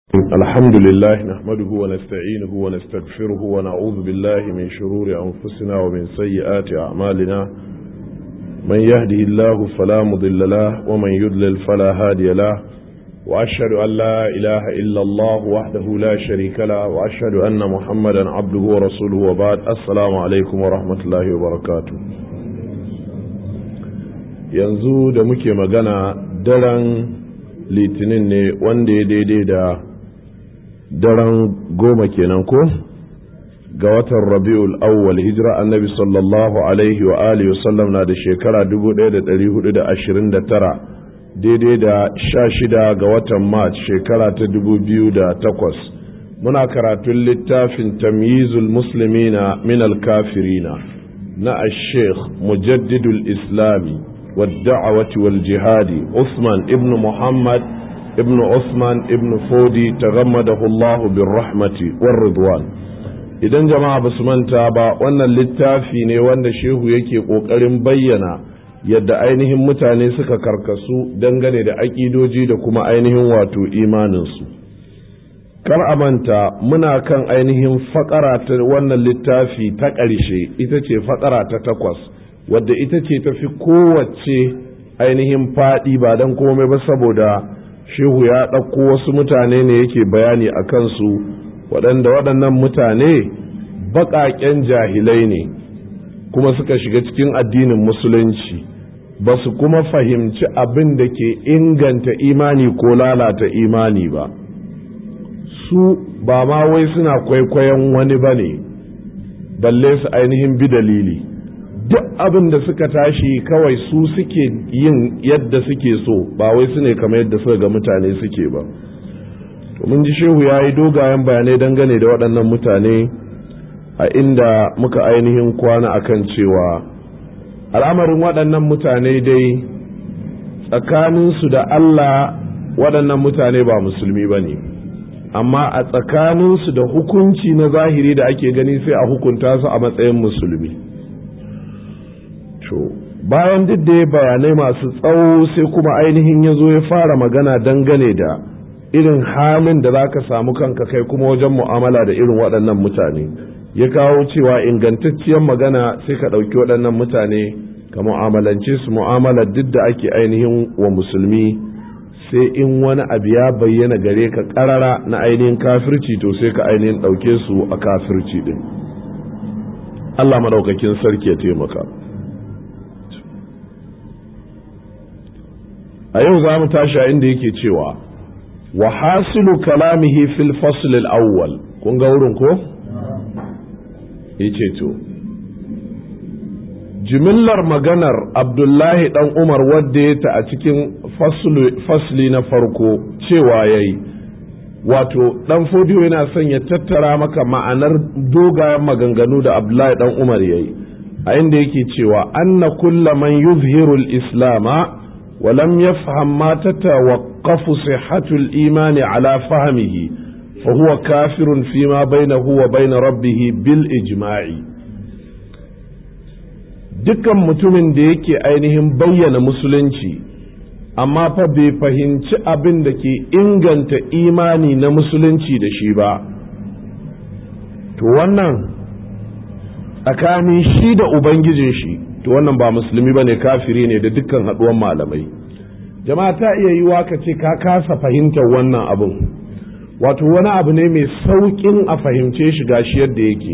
الحمد لله نحمده ونستعينه ونستغفره ونعوذ بالله من شرور أنفسنا ومن سيئات أعمالنا من يهده الله فلا مضل له ومن يضلل فلا هادي له وأشهد أن لا إله إلا الله وحده لا شريك له وأشهد أن محمدا عبده ورسوله وبعد السلام عليكم ورحمة الله وبركاته yanzu da muke magana daren litinin ne wanda ya daidai da daren goma kenan ko ga watan rabi'ul awwal hijira annabi sallallahu alaihi wa alihi wasallam na da shekara 1429 daidai da sha shida ga watan march shekara ta 2008 muna karatun littafin tamyizul muslimina min al-kafirina na al-sheikh mujaddidul islami والدعوة والجهاد عثمان ابن محمد ابن عثمان ابن فودي تغمده الله بالرحمة والرضوان idan jama'a ba su manta ba wannan littafi ne wanda shehu yake ƙoƙarin bayyana yadda ainihin mutane suka karkasu dangane da aƙidoji da kuma ainihin wato imaninsu kar a manta muna kan ainihin faƙara ta wannan littafi ta ƙarshe ita ce faƙara ta takwas wadda ita ce tafi kowace ainihin faɗi ba don komai ba saboda shehu ya ɗauko wasu mutane ne yake bayani a kansu waɗanda waɗannan mutane baƙaƙen jahilai ne kuma suka shiga cikin addinin musulunci ba su kuma fahimci abin da ke inganta imani ko lalata imani ba su ba ma wai suna kwaikwayon wani ba ne balle su ainihin bi dalili duk abin da suka tashi kawai su suke yin yadda suke so ba wai su ne kamar yadda suka ga mutane suke ba to mun ji shehu ya yi dogayen bayanai dangane da waɗannan mutane a inda muka ainihin kwana akan cewa al'amarin waɗannan mutane dai tsakaninsu da Allah waɗannan mutane ba musulmi ba ne amma a tsakaninsu da hukunci na zahiri da ake gani sai a hukunta su a matsayin musulmi to bayan duk da ya bayanai masu tsawo sai kuma ainihin ya zo ya fara magana dangane da irin halin da za ka samu kanka kai kuma wajen mu'amala da irin waɗannan mutane ya kawo cewa ingantacciyar magana sai ka ɗauki waɗannan mutane ka mu'amalance su mu'amala duk da ake ainihin wa musulmi sai in wani abu ya bayyana gare ka ƙarara na ainihin kafirci to sai ka ainihin ɗauke su a kafirci ɗin Allah maɗaukakin sarki ya taimaka. a yau za mu tashi a inda yake cewa wa hasilu kalamihi fil fasl al-awwal kun ga wurin ko yace to jimillar maganar abdullahi dan umar wadda ya ta a cikin fasli na farko cewa yayi wato dan fodiyo yana son ya tattara maka ma'anar dogayen maganganu da abdullahi dan umar yayi a inda yake cewa anna kulla man yuzhiru al-islama ولم يفهم ما تتوقف صحة الإيمان على فهمه فهو كافر فيما بينه وبين ربه بالإجماع dukkan mutumin da yake ainihin bayyana musulunci amma fa bai fahimci abin da ke inganta imani na musulunci da shi ba to wannan tsakanin shi da ubangijin shi to wannan ba musulmi bane kafiri ne da dukkan haduwan malamai jama'a ta iya yiwa ka ce ka kasa fahimtar wannan abin wato wani abu ne mai sauƙin a fahimce shi gashi yadda yake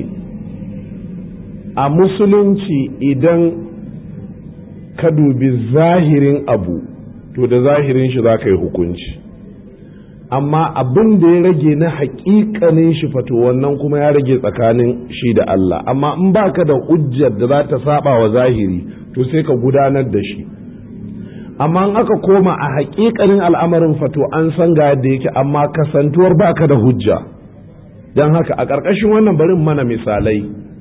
a musulunci idan ka dubi zahirin abu to da zahirin shi za ka yi hukunci amma abin da ya rage na haƙiƙanin shi fato wannan kuma ya rage tsakanin shi da Allah amma in baka da hujjar da za ta saba wa zahiri to sai ka gudanar da shi amma in aka koma a haƙiƙanin al'amarin fato an san ga yadda yake amma kasantuwar baka da hujja don haka a ƙarƙashin wannan barin mana misalai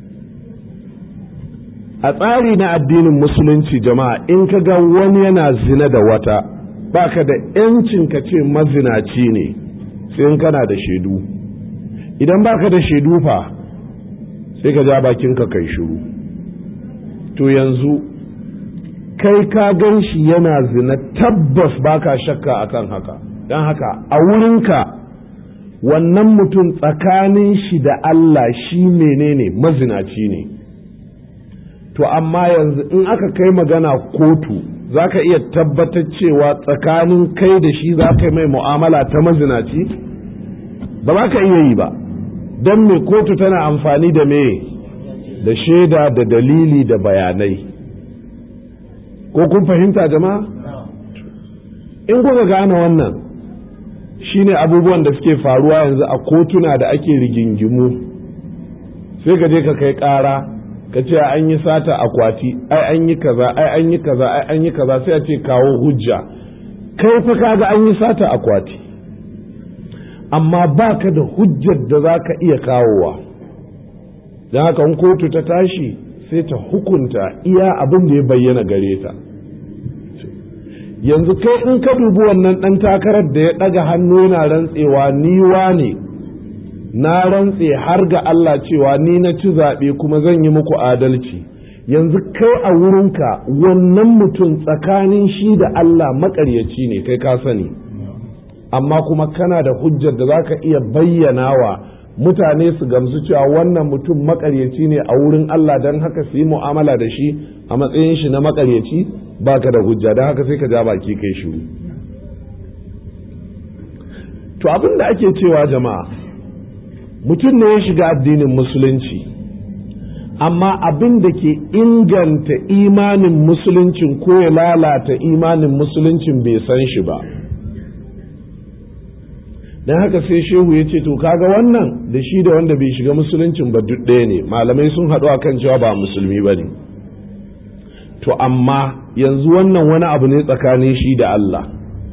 a tsari na addinin musulunci jama'a in ka ga wani yana zina da wata baka da ‘yancin ka ce mazinaci ne sai in kana da shaidu idan baka da shaidu fa sai ka ja bakinka kai shiru to yanzu kai ka gan shi yana zina tabbas baka shakka akan haka don haka a wurinka wannan mutum tsakanin shi da Allah shi menene mazinaci ne to amma yanzu in aka kai magana kotu za ka iya tabbatar cewa tsakanin kai da shi za ka yi mai mu'amala ta mazinaci ba za ka iya yi ba don me kotu tana amfani da me da shaida da dalili da bayanai ko kun fahimta jama'a in kuka gane wannan shine abubuwan da suke faruwa yanzu a kotuna da ake rigingimu sai ka je ka kai ƙara ka ce an yi sata akwati ai an yi kaza ai an yi kaza ai an yi kaza sai a ce kawo hujja kai fa kaga an yi sata akwati amma ba ka da hujjar da za ka iya kawowa don haka in kotu ta tashi sai ta hukunta iya abin da ya bayyana gare ta yanzu kai in ka dubi wannan ɗan takarar da ya ɗaga hannu yana rantsewa ni ne na rantse har ga Allah cewa ni na ci zaɓe kuma zan yi muku adalci yanzu kai a wurinka wannan mutum tsakanin shi da Allah maƙaryaci ne kai ka sani amma kuma kana da hujjar da za ka iya bayyana wa mutane su gamsu cewa wannan mutum maƙaryaci ne a wurin Allah don haka su yi mu'amala da shi a matsayin shi na maƙaryaci baka da hujja don haka sai ka ja baki kai shiru to abin da ake cewa jama'a mutum ne ya shiga addinin musulunci amma abin da ke inganta imanin musuluncin ko ya lalata imanin musuluncin bai san shi ba don haka sai shehu ya ce to kaga wannan da shi da wanda bai shiga musuluncin ba duk ɗaya ne malamai sun haɗu a kan cewa ba musulmi ba ne to amma yanzu wannan wani abu ne tsakanin shi da Allah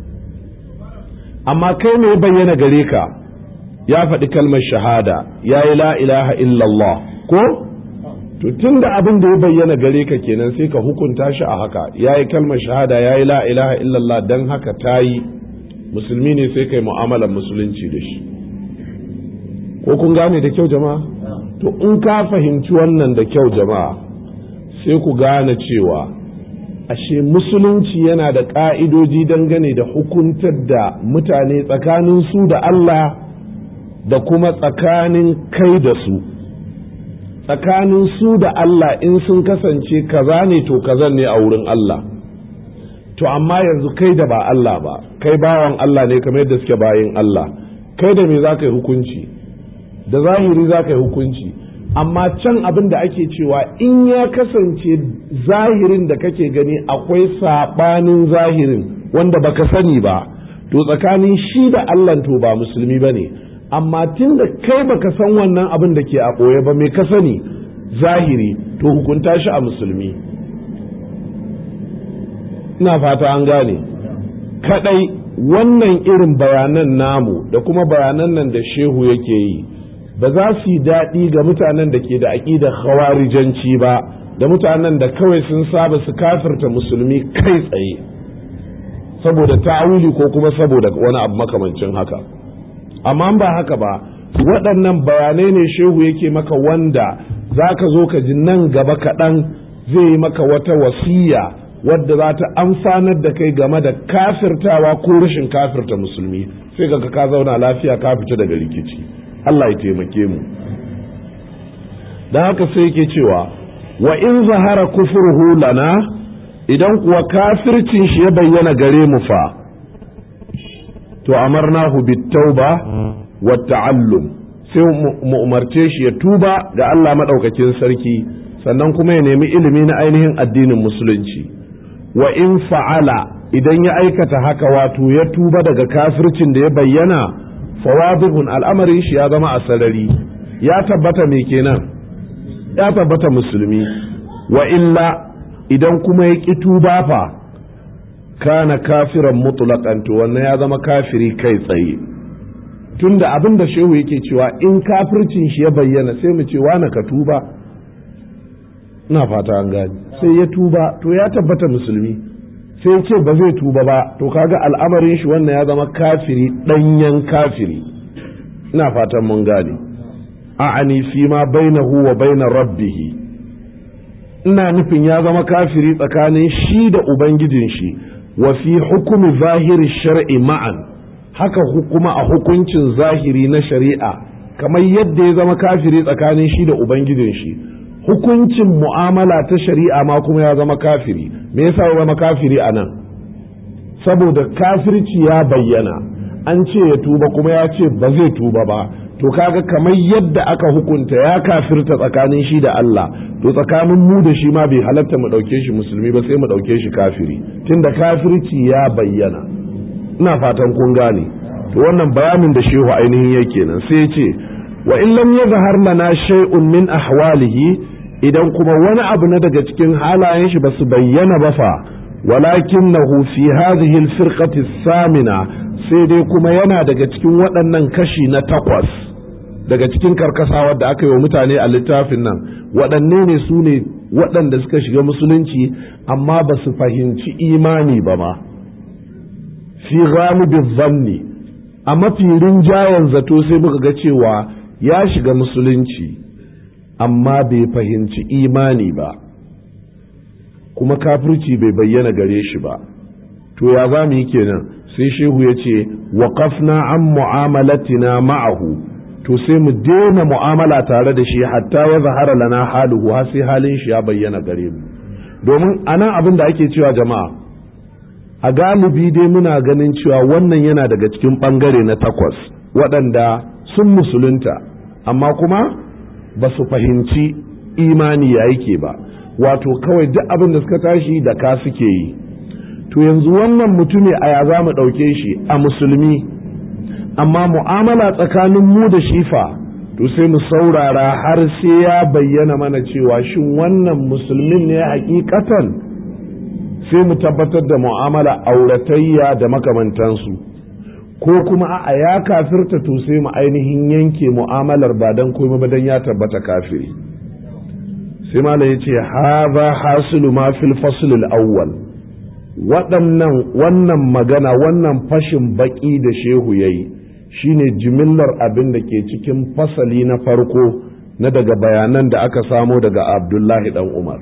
amma kai ne bayyana gare ka ya faɗi kalmar shahada ya yi la ilaha illallah ko to tun da abin da ya bayyana gare ka kenan sai ka hukunta shi a haka ya yi kalmar shahada ya yi la ilaha illallah don haka ta yi musulmi ne sai kai mu'amalar musulunci da shi ko kun gane da kyau jama'a to in ka fahimci wannan da kyau jama'a sai ku gane cewa ashe musulunci yana da ƙa'idoji dangane da hukuntar da mutane tsakanin su da Allah da kuma tsakanin kai da su tsakanin su da Allah in sun kasance kaza ne to kaza ne a wurin Allah to amma yanzu kai da ba Allah ba kai bawan Allah ne kamar yadda suke bayin Allah kai da me za ka yi hukunci da zahiri za ka yi hukunci amma can abin da ake cewa in ya kasance zahirin da kake gani akwai saɓanin zahirin wanda baka sani ba to tsakanin shi da Allah to ba musulmi ba ne amma tun da kai baka san wannan abin da ke a ɓoye ba mai ka sani zahiri to hukunta shi a musulmi ina fata an gane kadai wannan irin bayanan namu da kuma bayanan nan da shehu yake yi ba za su yi daɗi ga mutanen da ke da aƙidar khawarijanci ba da mutanen da kawai sun saba su kafirta musulmi kai tsaye saboda ta'awili ko kuma saboda wani abu makamancin haka amma ba haka ba waɗannan bayanai ne shehu yake maka wanda za ka zo ka ji nan gaba kaɗan zai yi maka wata wasiya wadda za ta amfanar da kai game da kafirtawa ko rashin kafirta musulmi sai ka ka zauna lafiya ka fita daga rikici Allah ya taimake mu don haka sai yake cewa wa in zahara kufurhu lana idan kuwa kafircin shi ya bayyana gare mu fa to amarnahu bitauba wa ta'allum sai mu umarce shi ya tuba ga Allah madaukakin sarki sannan kuma ya nemi ilimi na ainihin addinin musulunci wa in fa'ala idan ya aikata haka wato ya tuba daga kafircin da ya bayyana fawadihun al'amarin shi ya zama a sarari ya tabbata me kenan ya tabbata musulmi wa illa idan kuma ya ƙi tuba fa kana kafiran mutlaqan to wannan ya zama kafiri kai tsaye tunda abin da shehu yake cewa in kafircin shi ya bayyana sai mu ce na ka tuba ina fata an gani sai ya tuba to ya tabbata musulmi sai ce ba zai tuba ba to kaga al'amarin shi wannan ya zama kafiri ɗanyen kafiri ina fatan mun gane a'ani fi ma bainahu wa baina rabbih ina nufin ya zama kafiri tsakanin shi da ubangijin shi wa fi hukumi zahiri shar'i ma'an haka kuma a hukuncin zahiri na shari'a kamar yadda ya zama kafiri tsakanin shi da ubangijin shi hukuncin mu'amala ta shari'a ma kuma ya zama kafiri me yasa ya zama kafiri a nan saboda kafirci ya bayyana an ce ya tuba kuma ya ce ba zai tuba ba to kaga kamar yadda aka hukunta ya kafirta tsakanin shi da Allah to tsakanin mu da shi ma bai halatta mu ɗauke shi musulmi ba sai mu ɗauke shi kafiri tunda kafirci ya bayyana ina fatan kun gane to wannan bayanin da shehu ainihin yake nan sai ya ce wa in lam yazhar lana shay'un min ahwalihi idan kuma wani abu na daga cikin halayen shi basu bayyana ba fa walakinahu fi hadhihi al-firqati samina sai dai kuma yana daga cikin waɗannan kashi na takwas daga cikin karkasawar da aka yi wa mutane a littafin nan waɗanne ne su ne waɗanda suka shiga musulunci amma ba su fahimci imani ba ma fi ghalibin zanni a mafi rinjayen zato sai muka ga cewa ya shiga musulunci amma bai fahimci imani ba kuma kafirci bai bayyana gare shi ba to ya za mu yi kenan sai shehu ya ce waƙafna an mu'amalatina ma'ahu to sai mu daina mu'amala tare da shi hatta ya zahara lana haluhu har sai halin shi ya bayyana gare mu domin anan abin da ake cewa jama'a a galibi dai muna ganin cewa wannan yana daga cikin ɓangare na takwas waɗanda sun musulunta amma kuma ba su fahimci imani ya yake ba wato kawai duk abin da suka tashi da ka suke yi to yanzu wannan mutumi a ya za mu ɗauke shi a musulmi amma mu'amala tsakanin mu da shifa to sai mu saurara har sai ya bayyana mana cewa shin wannan musulmin ne hakikatan sai mu tabbatar da mu'amala auratayya da makamantansu ko kuma a ya kafirta to sai mu ainihin yanke mu'amalar ba dan komai ba dan ya tabbata kafiri sai malam ya ce haza hasilu ma fil fasl al-awwal waɗannan wannan magana wannan fashin baƙi da shehu ya yi shine jimillar abin da ke cikin fasali na farko na daga bayanan da aka samo daga abdullahi ɗan umar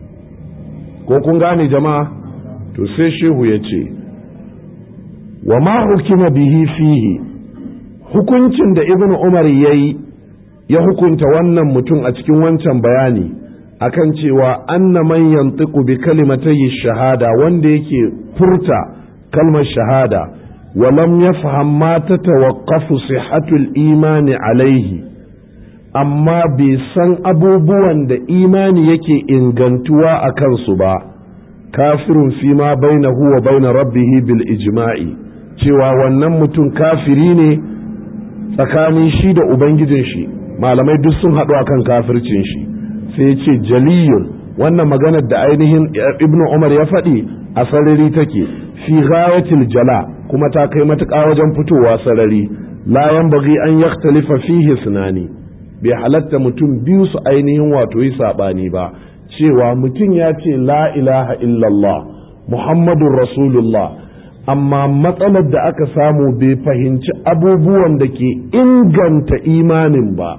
ko kun gane jama'a to sai shehu ya ce wa ma hukima bihi fihi hukuncin da ibn umar ya yi ya hukunta wannan mutum a cikin wancan bayani akan cewa anna man yantiqu bi kalimatayi shahada wanda yake furta kalmar shahada wa lam yafham ma tatawaqqafu sihhatul imani alaihi amma bai san abubuwan da imani yake ingantuwa a kansu ba kafirun fi ma bainahu wa baina rabbihi bil ijma'i cewa wannan mutum kafiri ne tsakanin shi da ubangijin shi malamai duk sun haɗu akan kafircin shi sai ya ce jaliyun wannan maganar da ainihin ibnu umar ya faɗi a sarari take fi ghayatil jala kuma ta kai matuƙa wajen fitowa sarari la yanbaghi an yakhtalifa fihi sunani bai halatta mutum biyu su ainihin wato yi saɓani ba cewa mutum ya ce la ilaha illallah muhammadun rasulullah amma matsalar da aka samu bai fahimci abubuwan da ke inganta imanin ba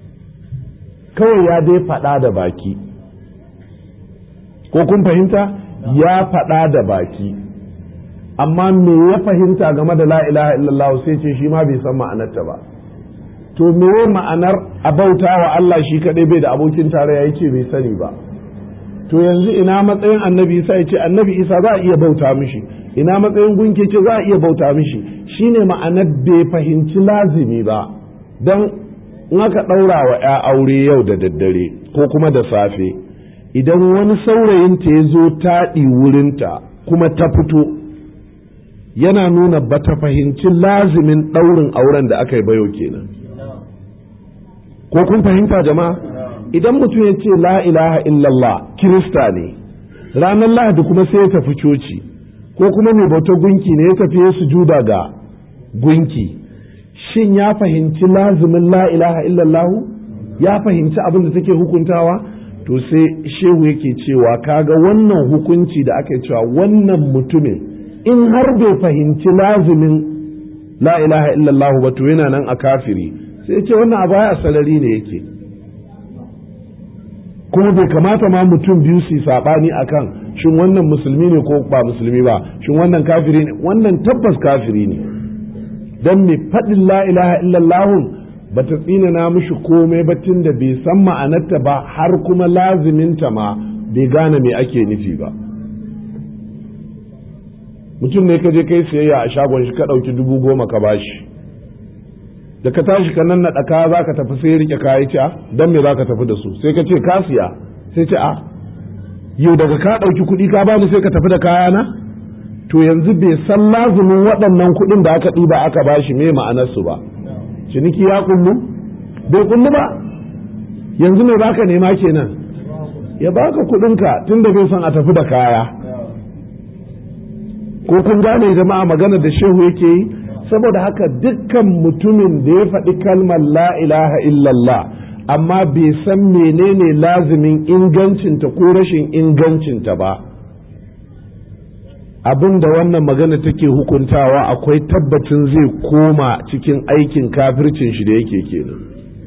kawai ya dai faɗa da baki ko kun fahimta ya faɗa da baki amma me ya fahimta game da la ilaha illallah sai ce shi ma bai san ma'anarta ba to me ma'anar a bauta wa Allah shi kaɗai bai da abokin tarayya yake bai sani ba to yanzu ina matsayin annabi isa ya ce annabi isa za a iya bauta mishi ina matsayin gunke ce za a iya bauta mishi shine ma'anar bai fahimci lazimi ba don in aka ɗaura wa ya aure yau da daddare ko kuma da safe idan wani saurayinta ya zo taɗi wurinta kuma ta fito yana nuna ba ta fahimci lazimin ɗaurin auren da aka yi bayo kenan ko kun fahimta jama'a idan mutum ya ce la ilaha illallah kirista ne ranar lahadi kuma sai ya tafi coci ko kuma mai bautar gunki ne ya tafi ya sujuda ga gunki shin ya fahimci lazimin la ilaha illallahu ya fahimci abin da take hukuntawa to sai shehu yake cewa kaga wannan hukunci da aka cewa wannan mutumin in har bai fahimci lazimin la ilaha illallahu ba to yana nan a kafiri sai ce wannan abu ya sarari ne yake kuma bai kamata ma mutum biyu su saɓani akan shin wannan musulmi ne ko ba musulmi ba shin wannan kafiri ne wannan tabbas kafiri ne don mai faɗin la ilaha illallahun ba ta tsinana mishi komai ba tun da bai san ma'anarta ba har kuma laziminta ma bai gane me ake nufi ba mutum ne ka je kai siyayya a shagon shi ka ɗauki dubu goma ka bashi da ka tashi ka nan naɗa kaya za ka tafi sai rike kayi ci don me za ka tafi da su sai ka ce ka siya sai ce a yau daga ka ɗauki kuɗi ka bani sai ka tafi da kaya na to yanzu bai san lazumin waɗannan kuɗin da aka ɗiba aka bashi me ma'anarsu ba ciniki ya kullu bai kullu ba yanzu me baka nema kenan ya baka kuɗinka tun da bai san a tafi da kaya ko kun gane jama'a magana da shehu yake yi saboda haka dukkan mutumin da ya faɗi kalmar la ilaha illallah amma bai san menene lazimin ingancinta ko rashin ingancinta ba abin da wannan magana take hukuntawa akwai tabbacin zai koma cikin aikin kafircin shi da yake kenan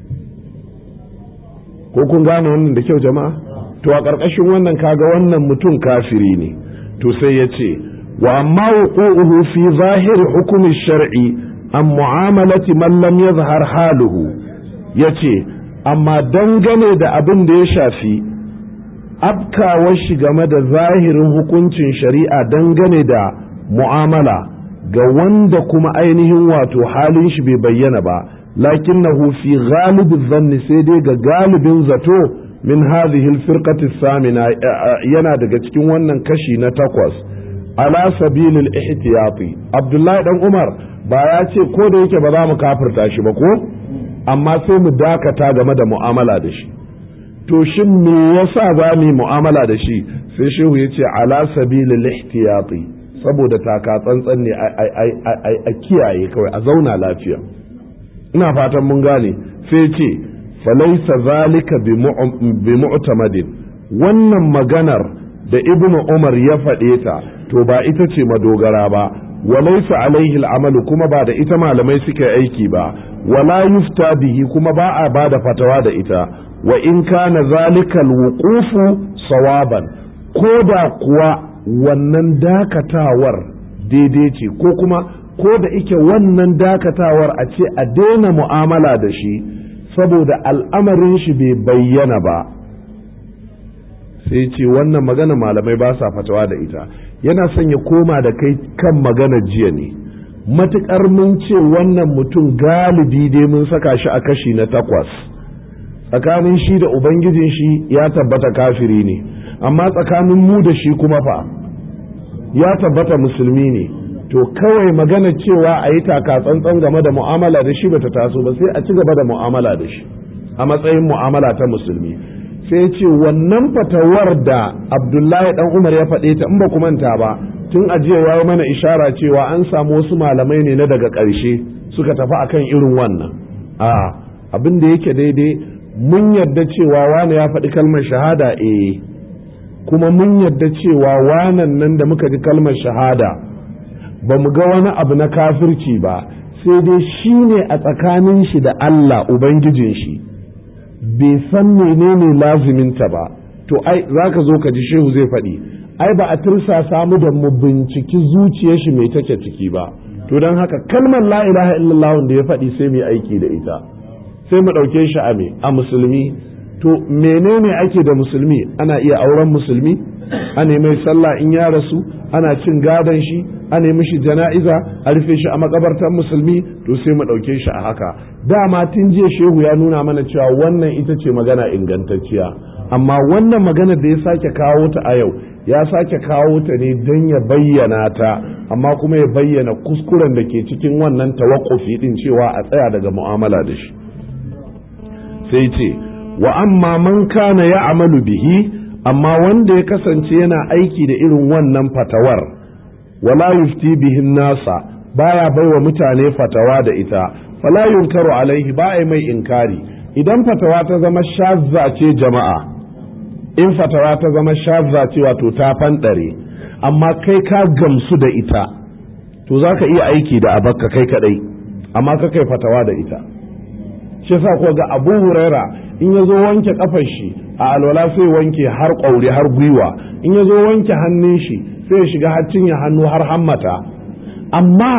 ko kun gane wannan da kyau jama'a to a ƙarƙashin wannan kaga wannan mutum kafiri ne to sai ya ce wa amma wuqu'uhu fi zahiri hukumi shar'i an mu'amalati man lam yazhar haluhu yace amma dangane da abin da ya shafi afkawar shi game da zahirin hukuncin shari'a dangane da mu'amala ga wanda kuma ainihin wato halin shi bai bayyana ba lakinnahu fi ghalibin zanni sai dai ga galibin zato min hadhihi alfirqati samina yana daga cikin wannan kashi na takwas ala sabilil ihtiyati abdullahi dan umar ba ya ce ko da yake ba za mu kafirta shi ba ko amma sai mu dakata game da mu'amala da shi to shin me yasa za mu yi mu'amala da shi sai shehu ya ce ala sabilil ihtiyati saboda taka tsantsan ne a kiyaye kawai a zauna lafiya ina fatan mun gane sai ce falaisa zalika bi mu'tamadin wannan maganar da ibnu umar ya faɗe ta to ba ita ce madogara ba walaisa alaihi al'amalu kuma ba da ita malamai suka aiki ba wala yufta bihi kuma ba a ba da fatawa da ita wa in kana zalikal wuqufu sawaban ko da kuwa wannan dakatawar daidai ce ko kuma ko da ike wannan dakatawar a ce a daina mu'amala da shi saboda al'amarin shi bai bayyana ba sai ce wannan magana malamai ba sa fatawa da ita yana son ya koma da kai kan magana jiya ne matuƙar mun ce wannan mutum galibi dai mun saka shi a kashi na takwas tsakanin shi da ubangijin shi ya tabbata kafiri ne amma tsakanin mu da shi kuma fa ya tabbata musulmi ne to kawai magana cewa a yi taka tsantsan game da mu'amala da shi bata taso ba sai a ci gaba da mu'amala da shi a matsayin mu'amala ta musulmi sai ce wannan fatawar da abdullahi dan umar ya faɗe ta in ba manta ba tun ajiya ya mana ishara cewa an samu wasu malamai ne na daga ƙarshe suka tafi akan irin wannan a abin da yake daidai mun yarda cewa wani ya faɗi kalmar shahada eh kuma mun yarda cewa wanan nan da muka ji kalmar shahada ba mu ga wani abu na kafirci ba sai dai shi ne a tsakanin shi da Allah Ubangijin shi bai san menene laziminta ba to ai za ka zo ka ji shehu zai faɗi ai ba a tursa samu da mu binciki zuciyar shi mai take ciki ba to don haka kalmar la ilaha illallah da ya faɗi sai mu aiki da ita sai mu ɗauke shi a me a musulmi to menene ake da musulmi ana iya auren musulmi ana mai sallah in ya rasu ana cin gadon shi ana mishi jana'iza a rufe shi a makabartar musulmi to sai mu ɗauke shi a haka dama tun jiya shehu ya nuna mana cewa wannan ita ce magana ingantacciya amma wannan magana da ya sake kawo ta a yau ya sake kawo ta ne don ya bayyana ta amma kuma ya bayyana kuskuren da ke cikin wannan tawakkufi din cewa a tsaya daga mu'amala da shi sai ce wa amma man kana ya amalu bihi amma wanda ya kasance yana aiki da irin wannan fatawar wala yufti bihin nasa baya baiwa mutane fatawa da ita fala yunkaru alaihi ba mai inkari idan fatawa ta zama shazza ce jama'a in fatawa ta zama shazza ce wato ta fanɗare amma kai ka gamsu da ita to za ka iya aiki da abakka kai kadai amma ka kai fatawa da ita shi yasa ko ga abu huraira in ya zo wanke kafar shi a alwala sai wanke har ƙauri har gwiwa in ya zo wanke hannun shi sai ya shiga har cinye hannu har hammata amma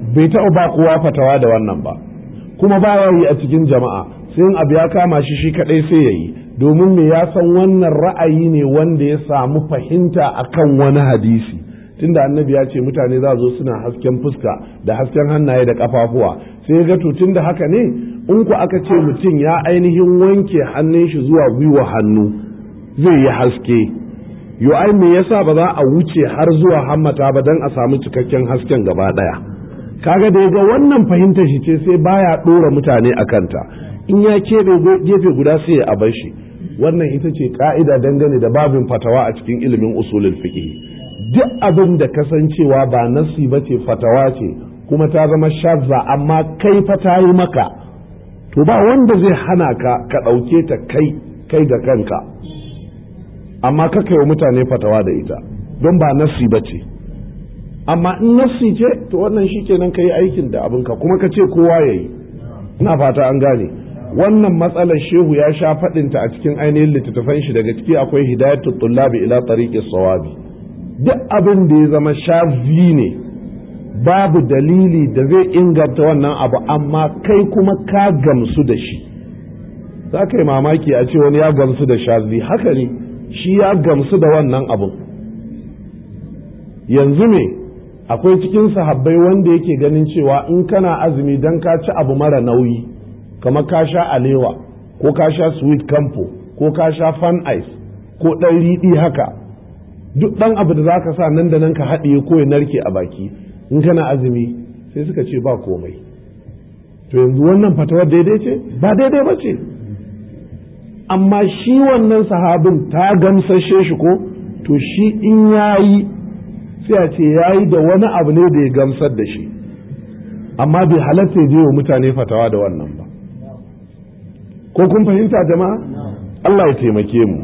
bai taɓa ba kowa fatawa da wannan ba kuma ba ya yi a cikin jama'a sai in abu ya kama shi shi kaɗai sai ya yi domin me ya san wannan ra'ayi ne wanda ya samu fahimta akan wani hadisi tunda annabi ya ce mutane za zo suna hasken fuska da hasken hannaye da kafafuwa sai ya ga to tunda haka ne in ku aka ce mutum ya ainihin wanke hannun shi zuwa gwiwa hannu zai yi haske yo ai me yasa ba za a wuce har zuwa hammata ba dan a samu cikakken hasken gaba daya kaga da ga wannan fahimtar shi ce sai baya dora mutane a kanta in ya keɓe gefe guda sai ya abar shi wannan ita ce ka'ida dangane da babin fatawa a cikin ilimin usulul fiqh duk abin da kasancewa ba nasi ba ce fatawa ce kuma ta zama shazza amma kai fa ta yi maka to ba wanda zai hana ka ka ɗauke ta kai kai ga kanka amma ka kai wa mutane fatawa da ita don ba nasi ba ce amma in nasi ce to wannan shi kenan ka yi aikin da abinka kuma ka ce kowa ya yi ina fata an gane wannan matsalar shehu ya sha faɗinta a cikin ainihin littattafan shi daga ciki akwai hidayatul tullabi ila tariqis sawabi duk abin da ya zama shazi ne babu dalili da zai inganta wannan abu amma kai kuma ka gamsu da shi za ka yi mamaki a ce wani ya gamsu da shazi haka ne shi ya gamsu da wannan abun yanzu ne akwai cikin sahabbai wanda yake ganin cewa in kana azumi don ka ci abu mara nauyi kamar ka sha alewa ko ka sha sweet campo ko ka sha fan ice ko ɗan riɗi haka duk ɗan abu da za ka sa nan da nan ka haɗiye ko ya narke a baki in kana azumi sai suka ce ba komai to yanzu wannan fatawar daidai ce ba daidai ba ce amma shi wannan sahabin ta gamsashe shi ko to shi in yayi sai a ce yayi da wani abu ne da ya gamsar da shi amma bai halatta ya je wa mutane fatawa da wannan ba ko kun fahimta jama'a Allah ya taimake mu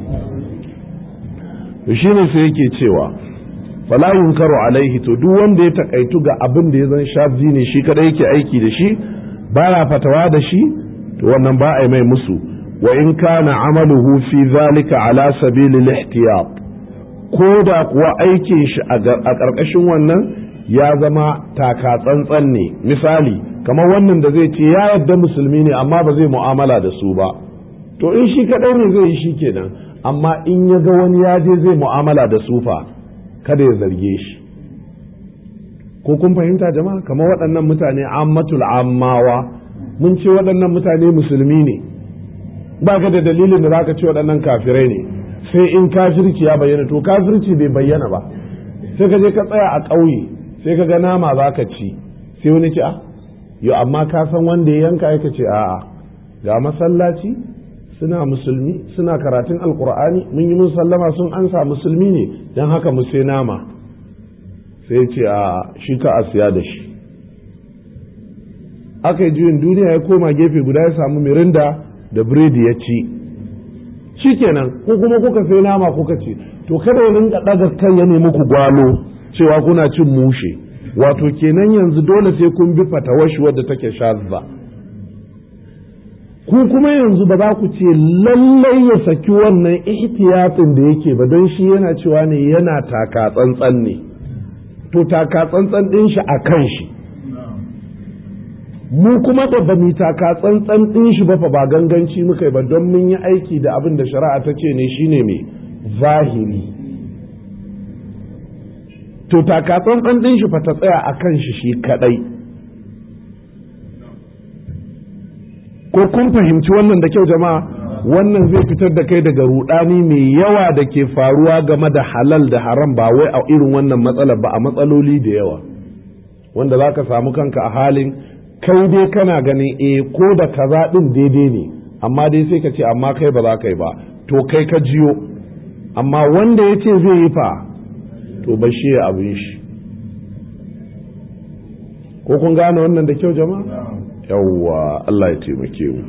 shi ne sai yake cewa fala yunkaru alaihi to duk wanda ya takaitu ga abin da ya zan shafi ne shi kada yake aiki da shi baya fatawa da shi to wannan ba a mai musu wa in kana amaluhu fi zalika ala sabilil ihtiyat ko da kuwa aikin shi a ƙarƙashin wannan ya zama taka tsantsan ne misali kamar wannan da zai ce ya yadda musulmi ne amma ba zai mu'amala da su ba to in shi kadai ne zai yi shi kenan amma in ya ga wani ya je zai mu'amala da sufa kada ya zarge shi ko kun fahimta jama'a kamar waɗannan mutane ammatul ammawa mun ce waɗannan mutane musulmi ne ba ka da dalilin da zaka ce waɗannan kafirai ne sai in kafirci ya bayyana to kafirci bai bayyana ba sai ka je ka tsaya a ƙauye sai ka ga nama za ka ci sai wani ce a yo amma ka san wanda ya yanka ya ce a'a ga masallaci suna musulmi suna karatun alkur'ani mun yi mun sallama sun ansa musulmi ne don haka mu sai nama sai ce a shi ka a siya da shi aka yi juyin duniya ya koma gefe guda ya samu mirinda da biredi ya ci shikenan ko kuma kuka sai nama kuka ce to kada ya rinka ɗaga kan ya nemi ku gwalo cewa kuna cin mushe wato kenan yanzu dole sai kun bi fatawashi wadda take shazza ku kuma yanzu ba za ku ce lallai ya saki wannan ihtiyatin da yake ba don shi yana cewa ne yana taka tsantsan ne to taka tsantsan ɗin shi a kan shi mu kuma da ba mu taka tsantsan ɗin shi ba fa ba ganganci muka yi ba don mun yi aiki da abin da shari'a ta ce ne shine mai zahiri to taka tsantsan ɗin shi fa ta tsaya a kan shi shi kaɗai ko kun fahimci wannan da kyau jama'a wannan zai fitar da kai daga rudani mai yawa da ke faruwa game da halal da haram ba wai a irin wannan matsalar ba a matsaloli da yawa wanda za ka samu kanka a halin kai dai kana ganin e ko da kaza din daidai ne amma dai sai ka ce amma kai ba za ka yi ba to kai ka jiyo amma wanda ya ce zai yi fa to ba shi ya abin shi ko kun gane wannan da kyau jama'a yawwa Allah ya taimake mu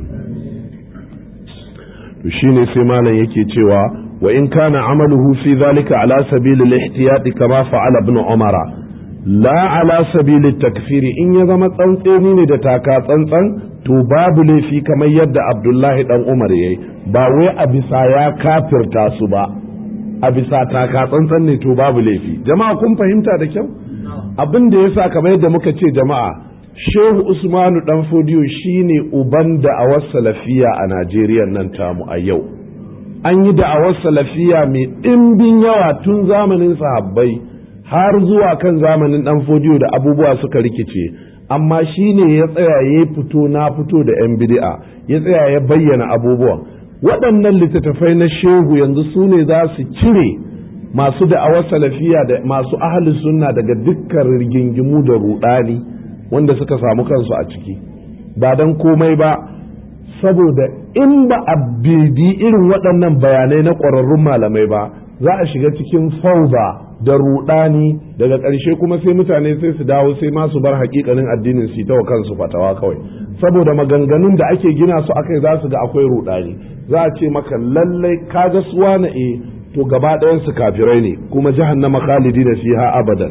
to shine sai malam yake cewa wa in kana amaluhu fi zalika ala sabil al-ihtiyat kama fa'ala ibn umara la ala sabil at-takfir in ya zama tsantseni ne da taka tsantsan to babu laifi kamar yadda Abdullahi dan Umar yayi ba wai a bisa ya kafirta su ba a bisa taka tsantsan ne to babu laifi jama'a kun fahimta da kyau abin da ya sa kamar yadda muka ce jama'a shehu usmanu dan fodiyo shine uban da'awar salafiya a najeriya nan tamu a yau an yi da'awar salafiya mai ɗimbin yawa tun zamanin sahabbai har zuwa kan zamanin dan fodiyo da abubuwa suka rikice amma shine ya tsaya ya fito na fito da 'yan bid'a ya tsaya ya bayyana abubuwan waɗannan littattafai na shehu yanzu su ne za su cire masu da'awar salafiya da masu ahli sunna daga dukkan rigingimu da rudani wanda suka samu kansu a ciki ba don komai ba saboda in ba a bibi irin waɗannan bayanai na ƙwararrun malamai ba za a shiga cikin fauda da rudani daga ƙarshe kuma sai mutane sai su dawo sai ma su bar hakikanin addinin su ta wa kansu fatawa kawai saboda maganganun da ake gina su akai za su ga akwai rudani za a ce maka lallai kaga suwa na e to gaba ɗayan su kafirai ne kuma jahannama khalidi da fiha abadan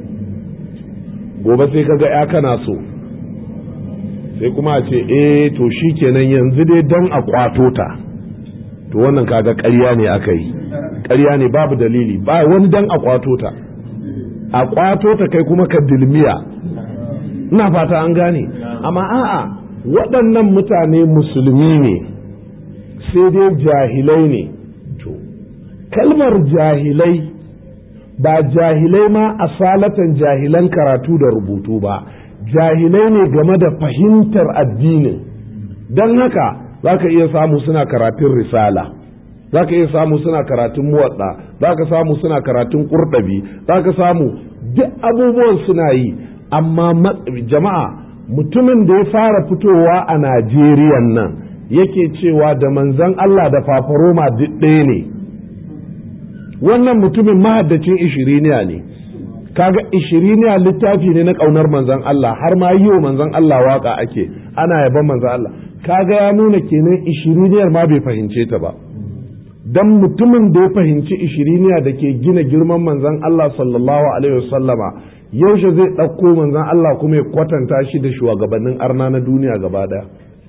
gobe sai kaga ya kana so sai kuma a ce eh to shikenan yanzu dai dan a kwato ta to wannan kaga ƙarya ne aka yi ƙarya ne babu dalili ba wani dan a kwato ta a kwato ta kai kuma ka dilmiya ina fata an gane amma a'a waɗannan mutane musulmi ne sai dai jahilai ne to kalmar jahilai ba jahilai ma asalatan jahilan karatu da rubutu ba jahilai ne game da fahimtar addinin don haka za ka iya samu suna karatun risala za ka iya samu suna karatun muwadda za ka samu suna karatun kurɗabi za ka samu duk abubuwan suna yi amma jama'a mutumin da ya fara fitowa a najeriya nan yake cewa da manzan Allah da fafaroma duk ɗaya ne wannan mutumin mahaddacin ishiriniya ne kaga ishiriniya littafi ne na ƙaunar manzan Allah har ma yi wa manzan Allah waka ake ana yaban manzan Allah kaga ya nuna kenan ishiriniyar ma bai fahimce ta ba dan mutumin da ya fahimci ishiriniya da ke gina girman manzan Allah sallallahu alaihi wasallama yaushe zai ɗauko manzan Allah kuma ya kwatanta shi da shugabannin arna na duniya gaba ɗaya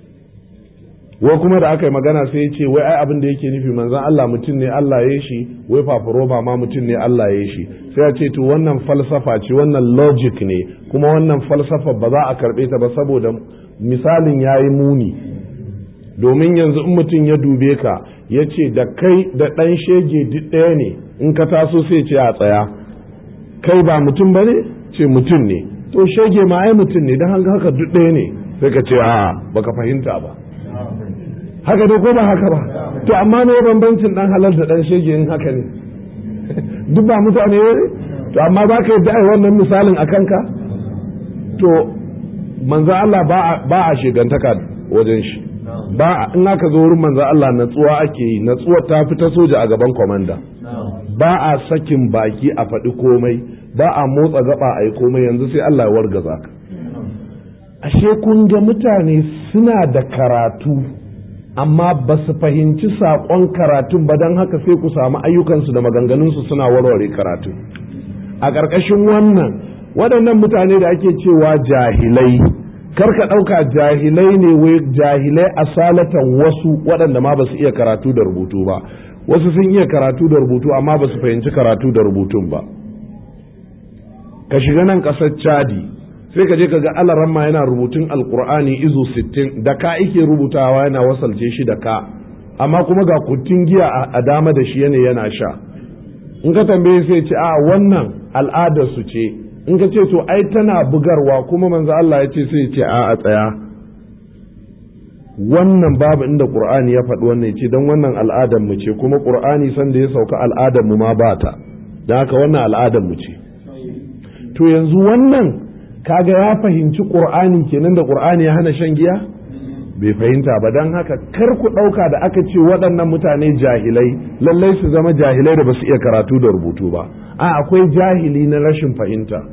wai kuma da aka yi magana sai ya ce wai ai abin da yake nufi manzan Allah mutum ne Allah ya shi wai fafaroma ma mutum ne Allah ya shi sai ya ce to wannan falsafa ce wannan logic ne kuma wannan falsafa ba za a karɓe ta ba saboda misalin ya yi muni domin yanzu in mutum ya dube ka ya ce da kai da ɗan shege duk ɗaya ne in ka taso sai ce a tsaya kai ba mutum ba ne ce mutum ne to shege ma ai mutum ne don haka duk ɗaya ne sai ka ce a baka fahimta ba haka dai ko ba haka ba to amma ne bambancin dan halal da dan shege in haka ne duk ba mutane ne to amma za ka yi wannan misalin a kanka to manzo Allah ba a shigantaka wajen shi ba in aka zo wurin manzo Allah natsuwa ake yi natsuwa ta fi ta soja a gaban komanda ba a sakin baki a faɗi komai ba a motsa gaba a yi komai yanzu sai Allah ya wargaza ka ashe kun ga mutane suna da karatu amma ba su fahimci saƙon karatun ba don haka sai ku samu ayyukansu da maganganunsu suna warware karatu a ƙarƙashin wannan waɗannan mutane da ake cewa jahilai karka ɗauka jahilai ne wai jahilai asalatan wasu waɗanda ma ba su iya karatu da rubutu ba wasu sun iya karatu da rubutu amma ba su fahimci karatu da rubutun ba ka shiga nan ƙasar chadi sai ka je ka ga alaramma yana rubutun alkur'ani izu sittin da ka ike rubutawa yana wasalce shi da ka amma kuma ga kuttun giya a dama da shi yana yana sha in ka tambaye sai ce a wannan al'adar su ce in ka ce to ai tana bugarwa kuma manzo Allah ya ce sai ce a a tsaya wannan babu inda qur'ani ya faɗi wannan ce don wannan al'adar mu ce kuma qur'ani san da ya sauka al'adar mu ma ba ta don haka wannan al'adar mu ce to yanzu wannan kaga ya fahimci qur'ani kenan da qur'ani ya hana shan giya bai fahimta ba don haka kar ku ɗauka da aka ce waɗannan mutane jahilai lallai su zama jahilai da ba su iya karatu da rubutu ba a akwai jahili na rashin fahimta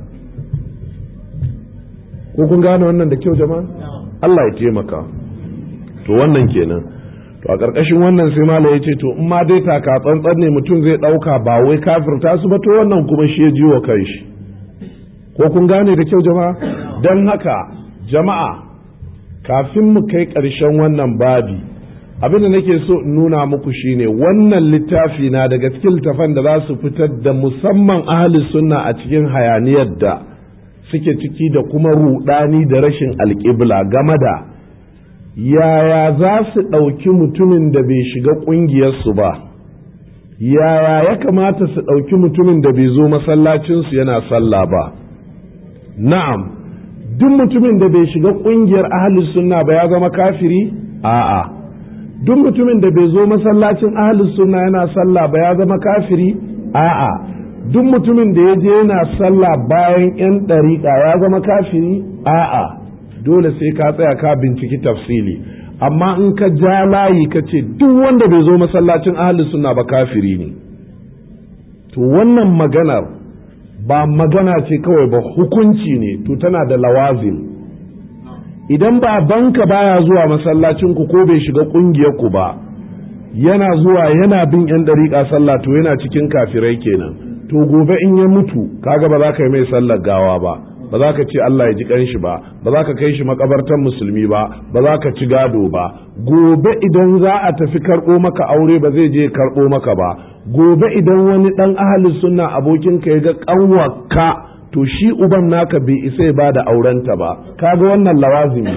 ko kun gane wannan da kyau jama'a Allah ya taimaka to wannan kenan to a ƙarƙashin wannan sai mala ya ce to in ma dai taka tsantsan ne mutum zai ɗauka ba wai kafirta su ba to wannan kuma shi ya jiwo kai shi ko kun gane da kyau jama'a don haka jama'a kafin mu kai ƙarshen wannan babi abin da nake so in nuna muku shine wannan littafi na daga cikin littafan da za su fitar da musamman ahli sunna a cikin hayaniyar da suke ciki da kuma rudani da rashin alƙibla game da yaya za su ɗauki mutumin da bai shiga ƙungiyarsu ba yaya ya kamata su ɗauki mutumin da bai zo masallacinsu yana sallah ba na'am duk mutumin da bai shiga ƙungiyar ahalus sunna ba ya zama kafiri a'a duk mutumin da bai zo masallacin ahalus sunna yana sallah ba ya zama kafiri a'a duk mutumin da ya je yana sallah bayan yan ɗariƙa ya zama kafiri a'a dole sai ka tsaya ka binciki tafsili amma in ka ja layi ka ce duk wanda bai zo masallacin ahalus sunna ba kafiri ne to wannan maganar ba magana ce kawai ba hukunci ne to tana da lawazim idan ba banka baya zuwa masallacinku ko bai shiga ku ba yana zuwa yana bin yan dariƙa sallah to yana cikin kafirai kenan to gobe in ya mutu kaga ba za ka yi mai sallar gawa ba ba za ka ce Allah ya ji kanshi ba ba za ka kai shi makabartan musulmi ba ba za ka ci gado ba gobe idan za a tafi karɓo maka aure ba zai je karɓo maka ba gobe idan wani ɗan ahalin sunna abokinka ya ga ƙanwarka to shi uban naka bai isa ya bada aurenta ba kaga wannan lawazimi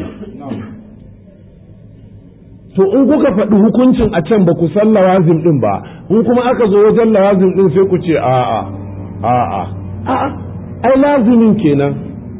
to in kuka faɗi hukuncin a can ba ku san lawazim ɗin ba in kuma aka zo wajen lawazim ɗin sai ku ce a'a a'a a'a ai lazimin kenan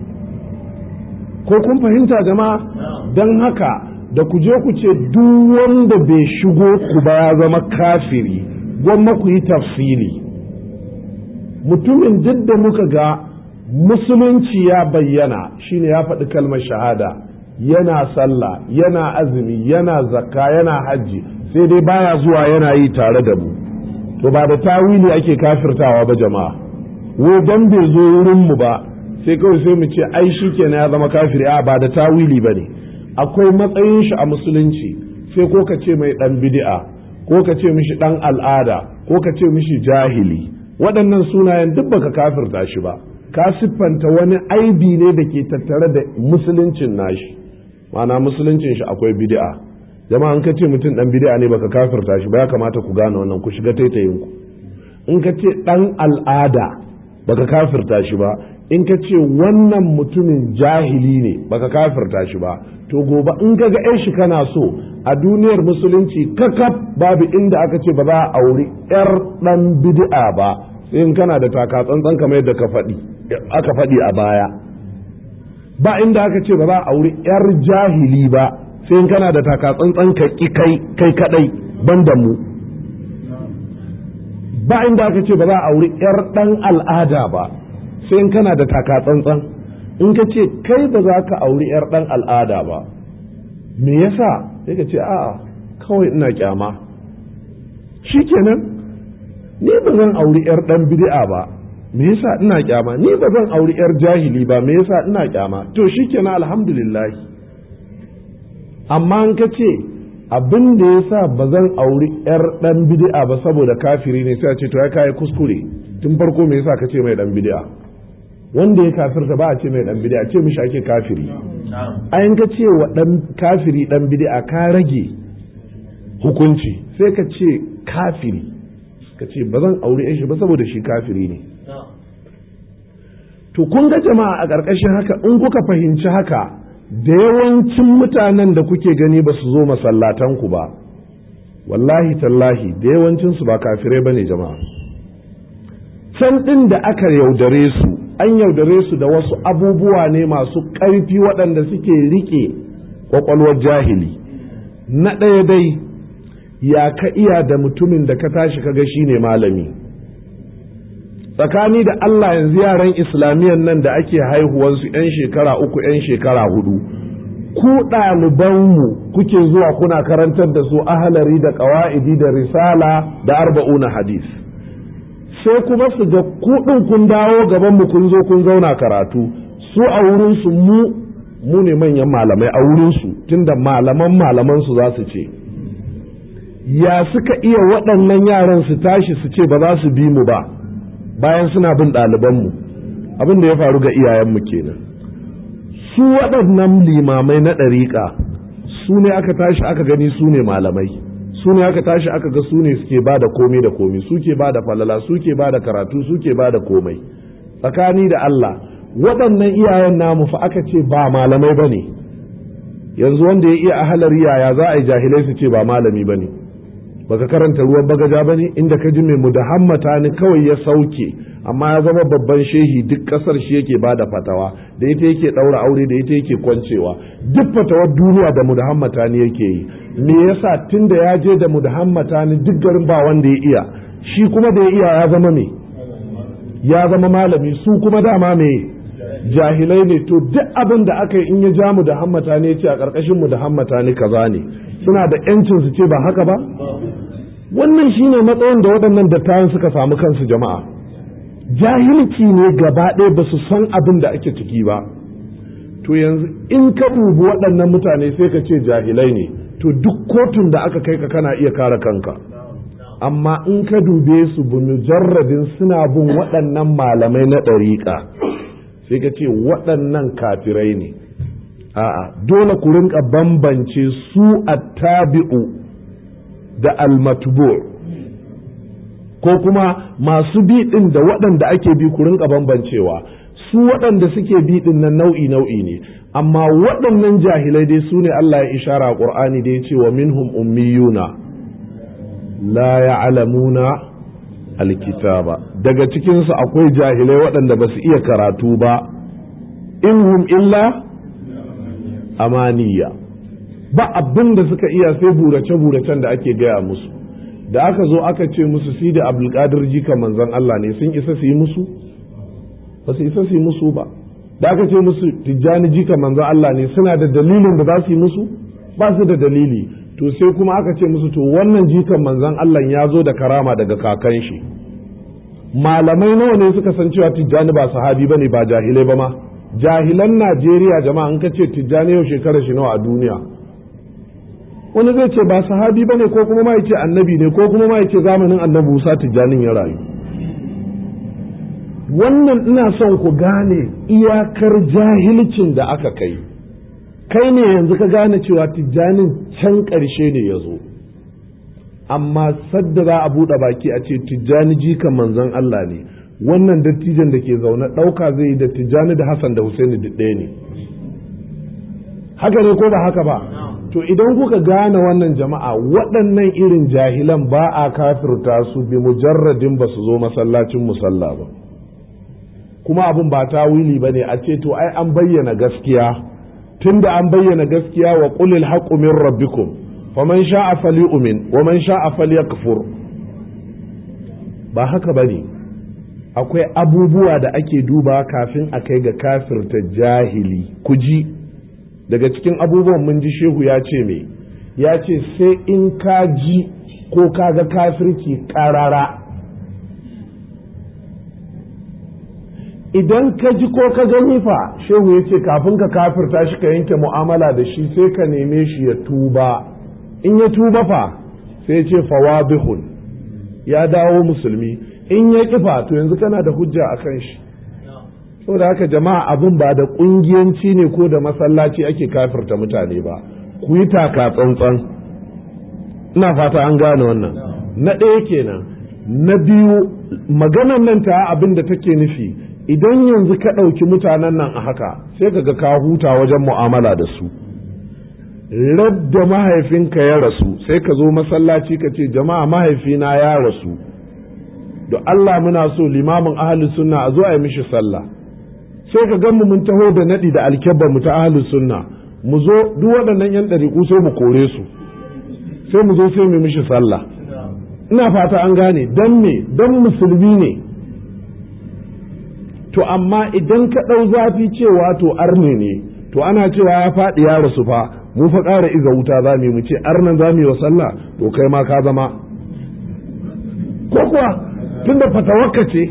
ko kun fahimta jama'a don haka da ku je ku ce duk wanda bai shigo ku ba ya zama kafiri gwamma ku yi tafsili mutumin duk da muka ga musulunci ya bayyana shine ya faɗi kalmar shahada yana sallah yana azumi yana zakka yana hajji sai dai baya zuwa yana yi tare da mu to ba da tawili ake kafirtawa ba jama'a wai dan bai zo wurin mu ba sai kawai sai mu ce ai shi kenan ya zama kafiri a ba da tawili ba ne akwai matsayin shi a musulunci sai ko ka ce mai dan bid'a ko ka ce mishi dan al'ada ko ka ce mishi jahili waɗannan sunayen duk baka kafirta shi ba ka siffanta wani aibi ne da ke tattare da musuluncin nashi ma'ana musuluncin shi akwai bid'a jama'a in ka ce mutum dan bid'a ne baka kafirta shi ba ya kamata ku gane wannan ku shiga taitayin ku in ka ce dan al'ada baka kafirta shi ba in ka ce wannan mutumin jahili ne baka kafirta shi ba to gobe in ka ga yan shi kana so a duniyar musulunci kakaf babu inda aka ce ba za a auri yar dan bid'a ba sai in kana da taka tsantsan kamar yadda ka faɗi aka faɗi a baya ba inda aka ce ba za a auri yar jahili ba sai in kana da taka tsantsan ka kai kai kadai banda mu ba inda aka ce ba za a auri yar dan al'ada ba sai in kana da taka tsantsan in ka ce kai ba za ka auri yar dan al'ada ba me yasa sai ka ce a'a kawai ina kyama shikenan ni ba zan auri yar dan bid'a ba me yasa ina kyama ni ba zan auri yar jahili ba me yasa ina kyama to shikenan alhamdulillah amma in ka ce abin da yasa ba zan auri yar dan bid'a ba saboda kafiri ne sai a ce to ya kai kuskure tun farko me yasa ka ce mai dan bid'a wanda ya kafirta ba a ce mai dan bid'a ce mishi ake kafiri ayin ka ce wa dan kafiri dan bid'a ka rage hukunci sai ka ce kafiri ka ce ba zan aure shi ba saboda shi kafiri ne to kun ga jama'a a ƙarƙashin haka in kuka fahimci haka da yawancin mutanen da kuke gani ba su zo masallatanku ba wallahi tallahi da yawancinsu ba kafirai ba ne jama'a can ɗin da aka yaudare su an yaudare su da wasu abubuwa ne masu ƙarfi waɗanda suke riƙe ƙwaƙwalwar jahili na ɗaya dai ya ka iya da mutumin da ka tashi kaga shi ne malami tsakani da Allah yanzu yaran islamiyan nan da ake haihuwansu 'yan shekara uku 'yan shekara hudu ku ɗalibanmu kuke zuwa kuna karantar da su ahalari da ƙawa'idi da risala da arba'una hadis sai kuma su ga kuɗin kun dawo gaban mu kun zo kun zauna karatu su a wurinsu mu mu ne manyan malamai a wurinsu tunda malaman malaman su za su ce ya suka iya waɗannan yaran su tashi su ce ba za su bi mu ba bayan suna bin ɗalibanmu abin da ya faru ga iyayenmu kenan su waɗannan limamai na ɗariƙa su ne aka tashi aka gani su ne malamai su ne aka tashi aka ga su ne suke ba da komai da komai suke ba da falala suke ba da karatu suke ba da komai tsakani da Allah waɗannan iyayen namu fa aka ce ba malamai ba ne yanzu wanda ya iya ahalar yaya za a yi jahilai su ce ba malami ba ne baka karanta ruwan bagaja ba ne inda ka ji mai mudahammata ni kawai ya sauke amma ya zama babban shehi duk kasar shi yake ba da fatawa da ita yake ɗaura aure da ita yake kwancewa duk fatawar duniya da mudahammata ni yake yi me yasa tun da ya je da mudahammata ni duk garin ba wanda ya iya shi kuma da ya iya ya zama me ya zama malami su kuma dama me jahilai ne to duk abin da aka yi in ya ja mu da hammata ne ce a ƙarƙashin mu da hammata ne kaza ne suna da yancin su ce ba haka ba wannan shine matsayin da waɗannan dattawan suka samu kansu jama'a jahilci ne gaba ɗaya ba su san abin da ake ciki ba to yanzu in ka dubi waɗannan mutane sai ka ce jahilai ne to duk kotun da aka kai ka kana iya kare kanka amma in ka dube su bi mujarradin suna bin waɗannan malamai na ɗariƙa sai ka ce waɗannan kafirai ne a'a dole ku rinka bambance su attabi'u da almatbu ko kuma masu bi ɗin da waɗanda ake bi ku rinka bambancewa su waɗanda suke bi ɗin nan nau'i nau'i ne amma waɗannan jahilai dai su ne Allah ya ishara a ƙur'ani da ya ce wa minhum ummiyuna la ya'lamuna alkitaba daga cikinsu akwai jahilai waɗanda ba su iya karatu ba in hum illa amaniya ba abin da suka iya sai burace-buracen da ake gaya musu da aka zo aka ce musu si da abdulkadir jika manzon Allah ne sun isa su yi musu ba su isa su yi musu ba da aka ce musu tijjani jika manzon Allah ne suna da dalilin da za su yi musu ba su da dalili to sai kuma aka ce musu to wannan jikan manzon Allah ya zo da karama daga kakan shi malamai nawa ne suka san cewa tijjani ba sahabi bane ba jahilai ba ma jahilan Najeriya jama'a an ka ce tijjani yau shekarar shi nawa a duniya wani zai ce ba sahabi bane ko kuma ma yace annabi ne ko kuma ma yace zamanin annabi Musa tijjanin ya rayu wannan ina son ku gane iyakar jahilcin da aka kai kai ne yanzu ka gane cewa tijjanin can ƙarshe ne ya zo amma sadda za a buɗe baki a ce tijjani jikan manzon Allah ne wannan dattijan da ke zaune ɗauka zai yi da tijjani da Hassan da Husaini duk ɗaya ne haka ne ko ba haka ba to idan kuka gane wannan jama'a waɗannan irin jahilan ba a kafirta su bi mujarradin ba su zo masallacin musalla ba kuma abin ba ta wili ba ne a ce to ai an bayyana gaskiya tunda an bayyana gaskiya wa qulil haqqu min rabbikum faman sha'a falyu'min wa man sha'a falyakfur ba haka bane akwai abubuwa da ake duba kafin a kai ga kafirta jahili ku ji daga cikin abubuwan mun ji shehu ya ce me ya ce sai in ka ji ko ka ga kafirci karara idan ka ji ko ka gani fa shehu ya ce kafin ka kafirta shi ka yanke mu'amala da shi sai ka neme shi ya tuba in ya tuba fa sai ya ce fawadihun ya dawo musulmi in ya kifa to yanzu kana da hujja a kan shi saboda haka jama'a abin ba da kungiyanci ne ko da masallaci ake kafirta mutane ba ku yi taka tsantsan ina fata an gane wannan na ɗaya kenan na biyu maganan nan ta abin da take nufi idan yanzu ka ɗauki mutanen nan a haka sai ka ga ka huta wajen mu'amala da su radda mahaifinka ya rasu sai ka zo masallaci ka ce jama'a mahaifina ya rasu da Allah muna so limamin ahli sunna a zo a yi mishi sallah sai ka gan mu mun taho da naɗi da alkyabba mu ta ahli sunna mu zo duk waɗannan yan ɗariƙu sai mu kore su sai mu zo sai mu mishi sallah ina fata an gane dan me dan musulmi ne to amma idan ka ɗau zafi cewa to arne ne to ana cewa ya faɗi ya rasu fa mu fa ƙara iza wuta za mu ce arnan za mu yi wa sallah to kai ma ka zama ko kuwa tunda fatawakka ce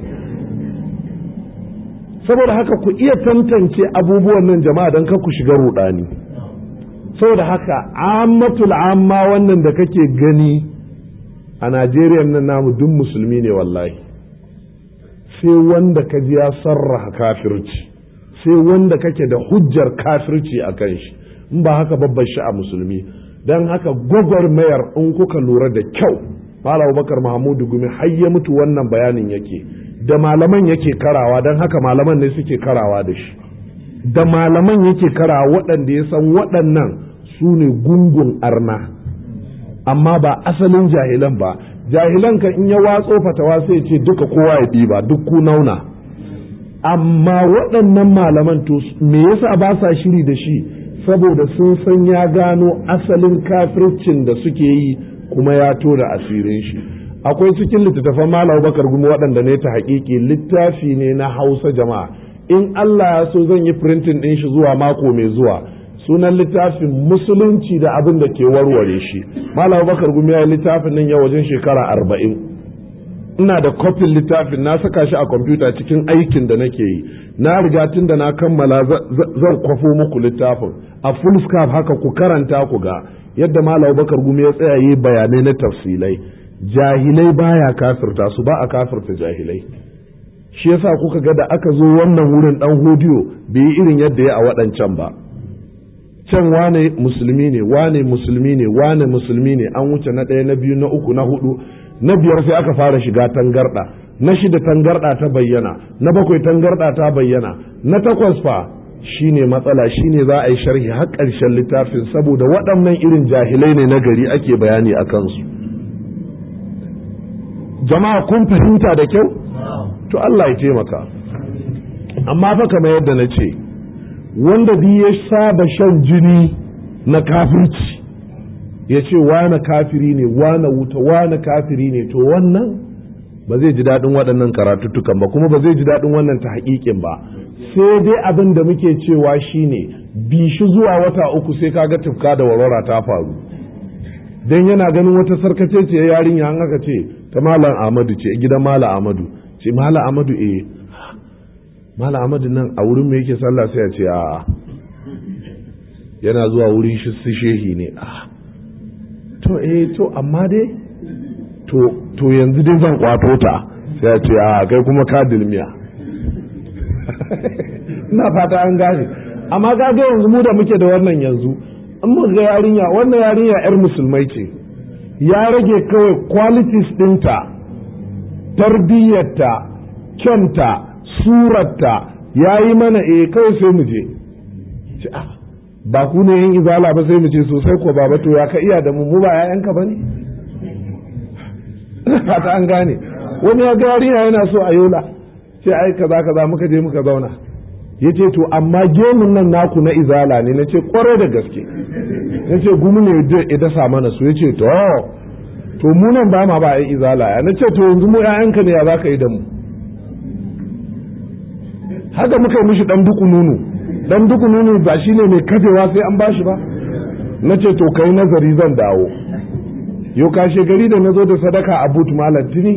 saboda haka ku iya tantance abubuwan nan jama'a don ku shiga rudani saboda haka ammatul amma wannan da kake gani a najeriya nan namu duk musulmi ne wallahi sai wanda ka ji ya sarraha kafirci sai wanda kake da hujjar kafirci a kan shi in ba haka babban shi a musulmi don haka gwagwarmayar in kuka lura da kyau Malam Abubakar Mahamudu Gumi har ya mutu wannan bayanin yake da malaman yake karawa don haka malaman ne suke karawa da shi da malaman yake karawa waɗanda ya san waɗannan su ne gungun arna amma ba asalin jahilan ba jahilan kan in ya watso fatawa sai ce duka kowa ya ɗiba duk ku nauna amma waɗannan malaman to me yasa ba sa shiri da shi saboda sun san ya gano asalin kafircin da suke yi kuma ya tona asirin shi akwai cikin littattafan malam bakar gumi waɗanda ne ta haƙiƙi littafi ne na hausa jama'a in allah ya so zan yi printin ɗin shi zuwa mako mai zuwa sunan littafin musulunci da abin da ke warware shi malam bakar gumi ya yi littafin nan ya wajen shekara arba'in ina da kofin littafin na saka shi a kwamfuta cikin aikin da nake yi na riga tun da na kammala zan kwafo muku littafin a full scarf haka ku karanta ku ga yadda malam bakar gumi ya tsaya yi bayanai na tafsilai jahilai baya kafirta su ba a kafirta jahilai shi yasa kuka ga da aka zo wannan wurin dan hodiyo bai yi irin yadda ya a waɗancan ba can wane musulmi ne wane musulmi ne wane musulmi ne an wuce na ɗaya na biyu na uku na hudu na biyar sai aka fara shiga tangarɗa na shida tangarɗa ta bayyana na bakwai tangarɗa ta bayyana na takwas fa shine matsala shine za a yi sharhi har ƙarshen littafin saboda waɗannan irin jahilai ne na gari ake bayani a kansu jama'a kun fahimta da kyau to Allah ya taimaka amma fa kamar yadda na ce wanda duk ya saba shan jini na kafirci ya ce wane kafiri ne wane wuta wane kafiri ne to wannan ba zai ji daɗin waɗannan karatuttukan ba kuma ba zai ji daɗin wannan ta haƙiƙin ba sai dai abin da muke cewa shine bi shi zuwa wata uku sai kaga tufka da warwara ta faru dan yana ganin wata sarkace ce yarinya an aka ce ta malam Ahmadu ce gidan malam Ahmadu ce malam Ahmadu eh malam Ahmadu nan a wurin me yake sallah sai ya ce a yana zuwa wurin shi su shehi ne a to eh to amma dai to to yanzu dai zan kwato ta sai ya ce a kai kuma ka dilmiya ina fata an gane amma ga yanzu mu da muke da wannan yanzu in muka ga yarinya wannan yarinya yar musulmai ce ya rage kawai qualities ɗinta tarbiyyarta kyanta surarta ya yi mana eh kawai sai mu je ba ku ne yin izala ba sai mu ce sosai ko baba to ya ka iya da mu mu ba 'ya'yanka ba ne fata an gane wani ya ga yarinya yana so a yola ce ai kaza kaza muka je muka zauna ya ce to amma gemun nan naku na izala ne na ce kwarai da gaske na ce gumi ne ya dasa mana su ya ce to to mu nan ba ma ba a izala ya na ce to yanzu mu ƴaƴanka ne ya za ka yi da mu haka muka yi mishi dan duku nunu dan duku nunu ba shi ne mai kafewa sai an bashi ba na ce to kai nazari zan dawo yau kashe gari da na zo da sadaka a but malam tuni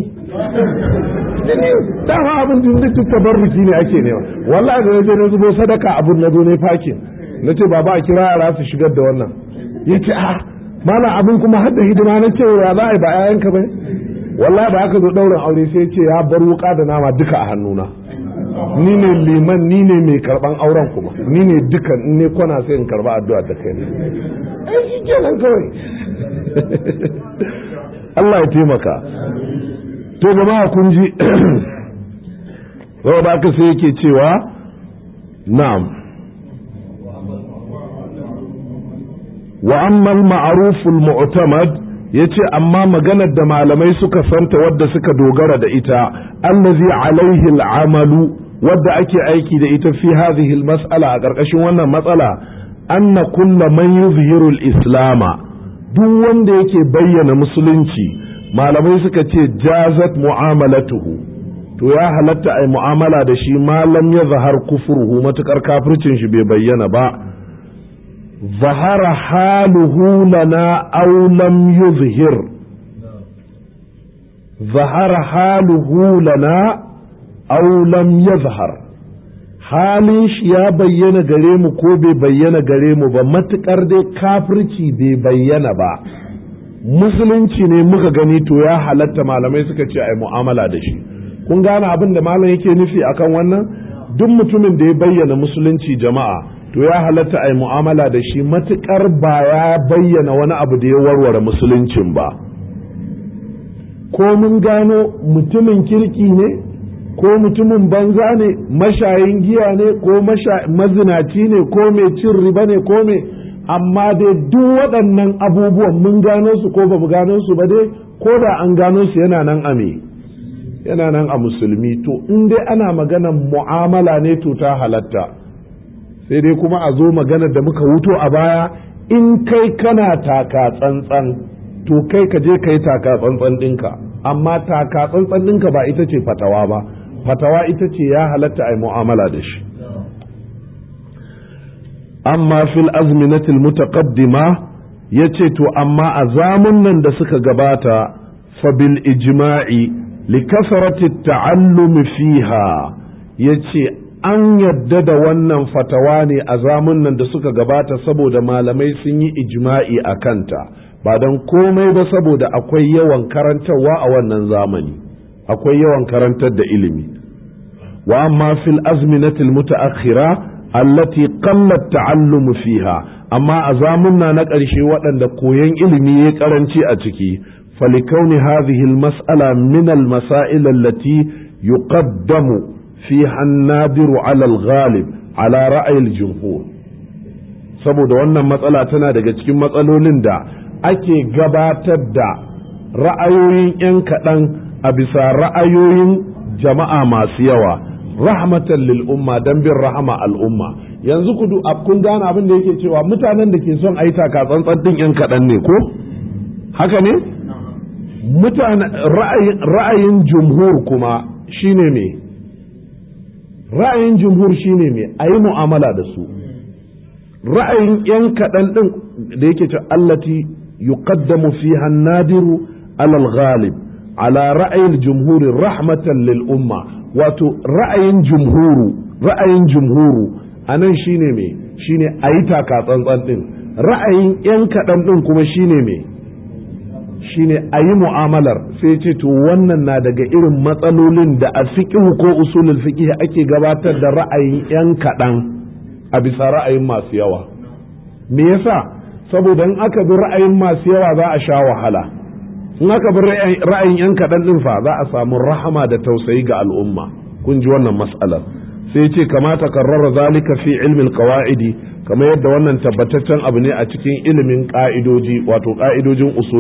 dama abin da duk tabarruki ne ake nema wallahi da naje na zubo sadaka abun na zo ne fakin na ce baba a kira yara su shigar da wannan ya ce a mana abin kuma har da hidima na ce ya za a yi ba yayanka ba wallahi da aka zo ɗaurin aure sai ce ya bar wuka da nama duka a hannuna ni ne liman ni ne mai karban auren kuma ni ne dukan in ne kwana sai in karba addu'a da kai ne ai shi kenan kawai Allah ya taimaka to jama'a kun ji da aka sai yake cewa na'am wa ammal ma'ruful mu'tamad yace amma maganar da malamai suka santa wadda suka dogara da ita allazi alaihi al'amalu wadda ake aiki da ita fi hadhihi al-mas'ala a ƙarƙashin wannan matsala anna kulla man yuzhiru al-islama duk wanda yake bayyana musulunci malamai suka ce jazat mu'amalatuhu to ya halatta ai mu'amala da shi malam ya zahar kufruhu matukar kafircin shi bai bayyana ba zahara haluhu lana aw lam yuzhir zahara haluhu lana aw lam yazhar halin shi ya bayyana gare mu ko bai bayyana gare mu ba matukar dai kafirci bai bayyana ba musulunci ne muka gani to ya halatta malamai suka ce ai mu'amala da shi kun gane abin da malam yake nufi akan wannan duk mutumin da ya bayyana musulunci jama'a to ya halatta a yi mu'amala da shi matuƙar ba ya bayyana wani abu da ya warware musuluncin ba ko mun gano mutumin kirki ne ko mutumin banza ne mashayin giya ne ko mazinaci ne ko mai cin riba ne ko mai amma dai duk waɗannan abubuwan mun gano su ko ba mu gano su ba dai ko da an gano su yana nan a me yana nan a musulmi to in dai ana maganar mu'amala ne to ta halatta sai dai kuma a zo maganar da muka wuto a baya in kai kana taka tsantsan to kai ka je ka yi taka tsantsan ɗinka amma taka tsantsan ɗinka ba ita ce fatawa ba fatawa ita ce ya halatta a yi mu'amala da shi amma fil azminatil mutaqaddima ya ce to amma a zamun da suka gabata fa bil ijma'i li kasarati ta'allumi fiha ya ce an yadda da wannan fatawa ne a zamunan da suka gabata saboda malamai sun yi ijma'i a kanta ba don komai ba saboda akwai yawan karantarwa a wannan zamani akwai yawan karantar da ilimi wa amma fil azminatil mutaakhira allati qallat ta'allumu fiha amma a zamunna na ƙarshe waɗanda koyon ilimi ya karanci a ciki falikauni hadhihi al-mas'ala min al-masail allati yuqaddamu fiha an-nadiru 'ala al-ghalib 'ala ra'yi al-jumhur saboda wannan matsala tana daga cikin matsalolin da ake gabatar da ra'ayoyin 'yan kaɗan a bisa ra'ayoyin jama'a masu yawa rahmatan lil umma dan bin rahama al'umma yanzu ku kun gane abin da yake cewa mutanen da ke son ayi taka tsantsan din 'yan kaɗan ne ko haka ne mutane ra'ayin jumhur kuma shine me ra'ayin jumhur shine me ayi mu'amala da su ra'ayin 'yan kaɗan ɗin da yake ce allati yuqaddamu fiha nadiru alal ghalib ala ra'ayin jumhuri rahmatan lil umma wato ra'ayin jumhuru ra'ayin jumhuru anan shine me shine ayi taka tsantsan ɗin ra'ayin 'yan kaɗan ɗin kuma shine me shine ayi mu'amalar sai ce to wannan na daga irin matsalolin da a fiqh ko usulul fiqh ake gabatar da ra'ayin 'yan kaɗan a bisa ra'ayin masu yawa me yasa saboda in aka bi ra'ayin masu yawa za a sha wahala in aka bi ra'ayin yan kaɗan ɗin fa za a samu rahama da tausayi ga al'umma kun ji wannan mas'alar sai ce kamata karrara zalika fi ilmin qawaidi kamar yadda wannan tabbataccen abu ne a cikin ilimin ka'idoji wato ka'idojin usul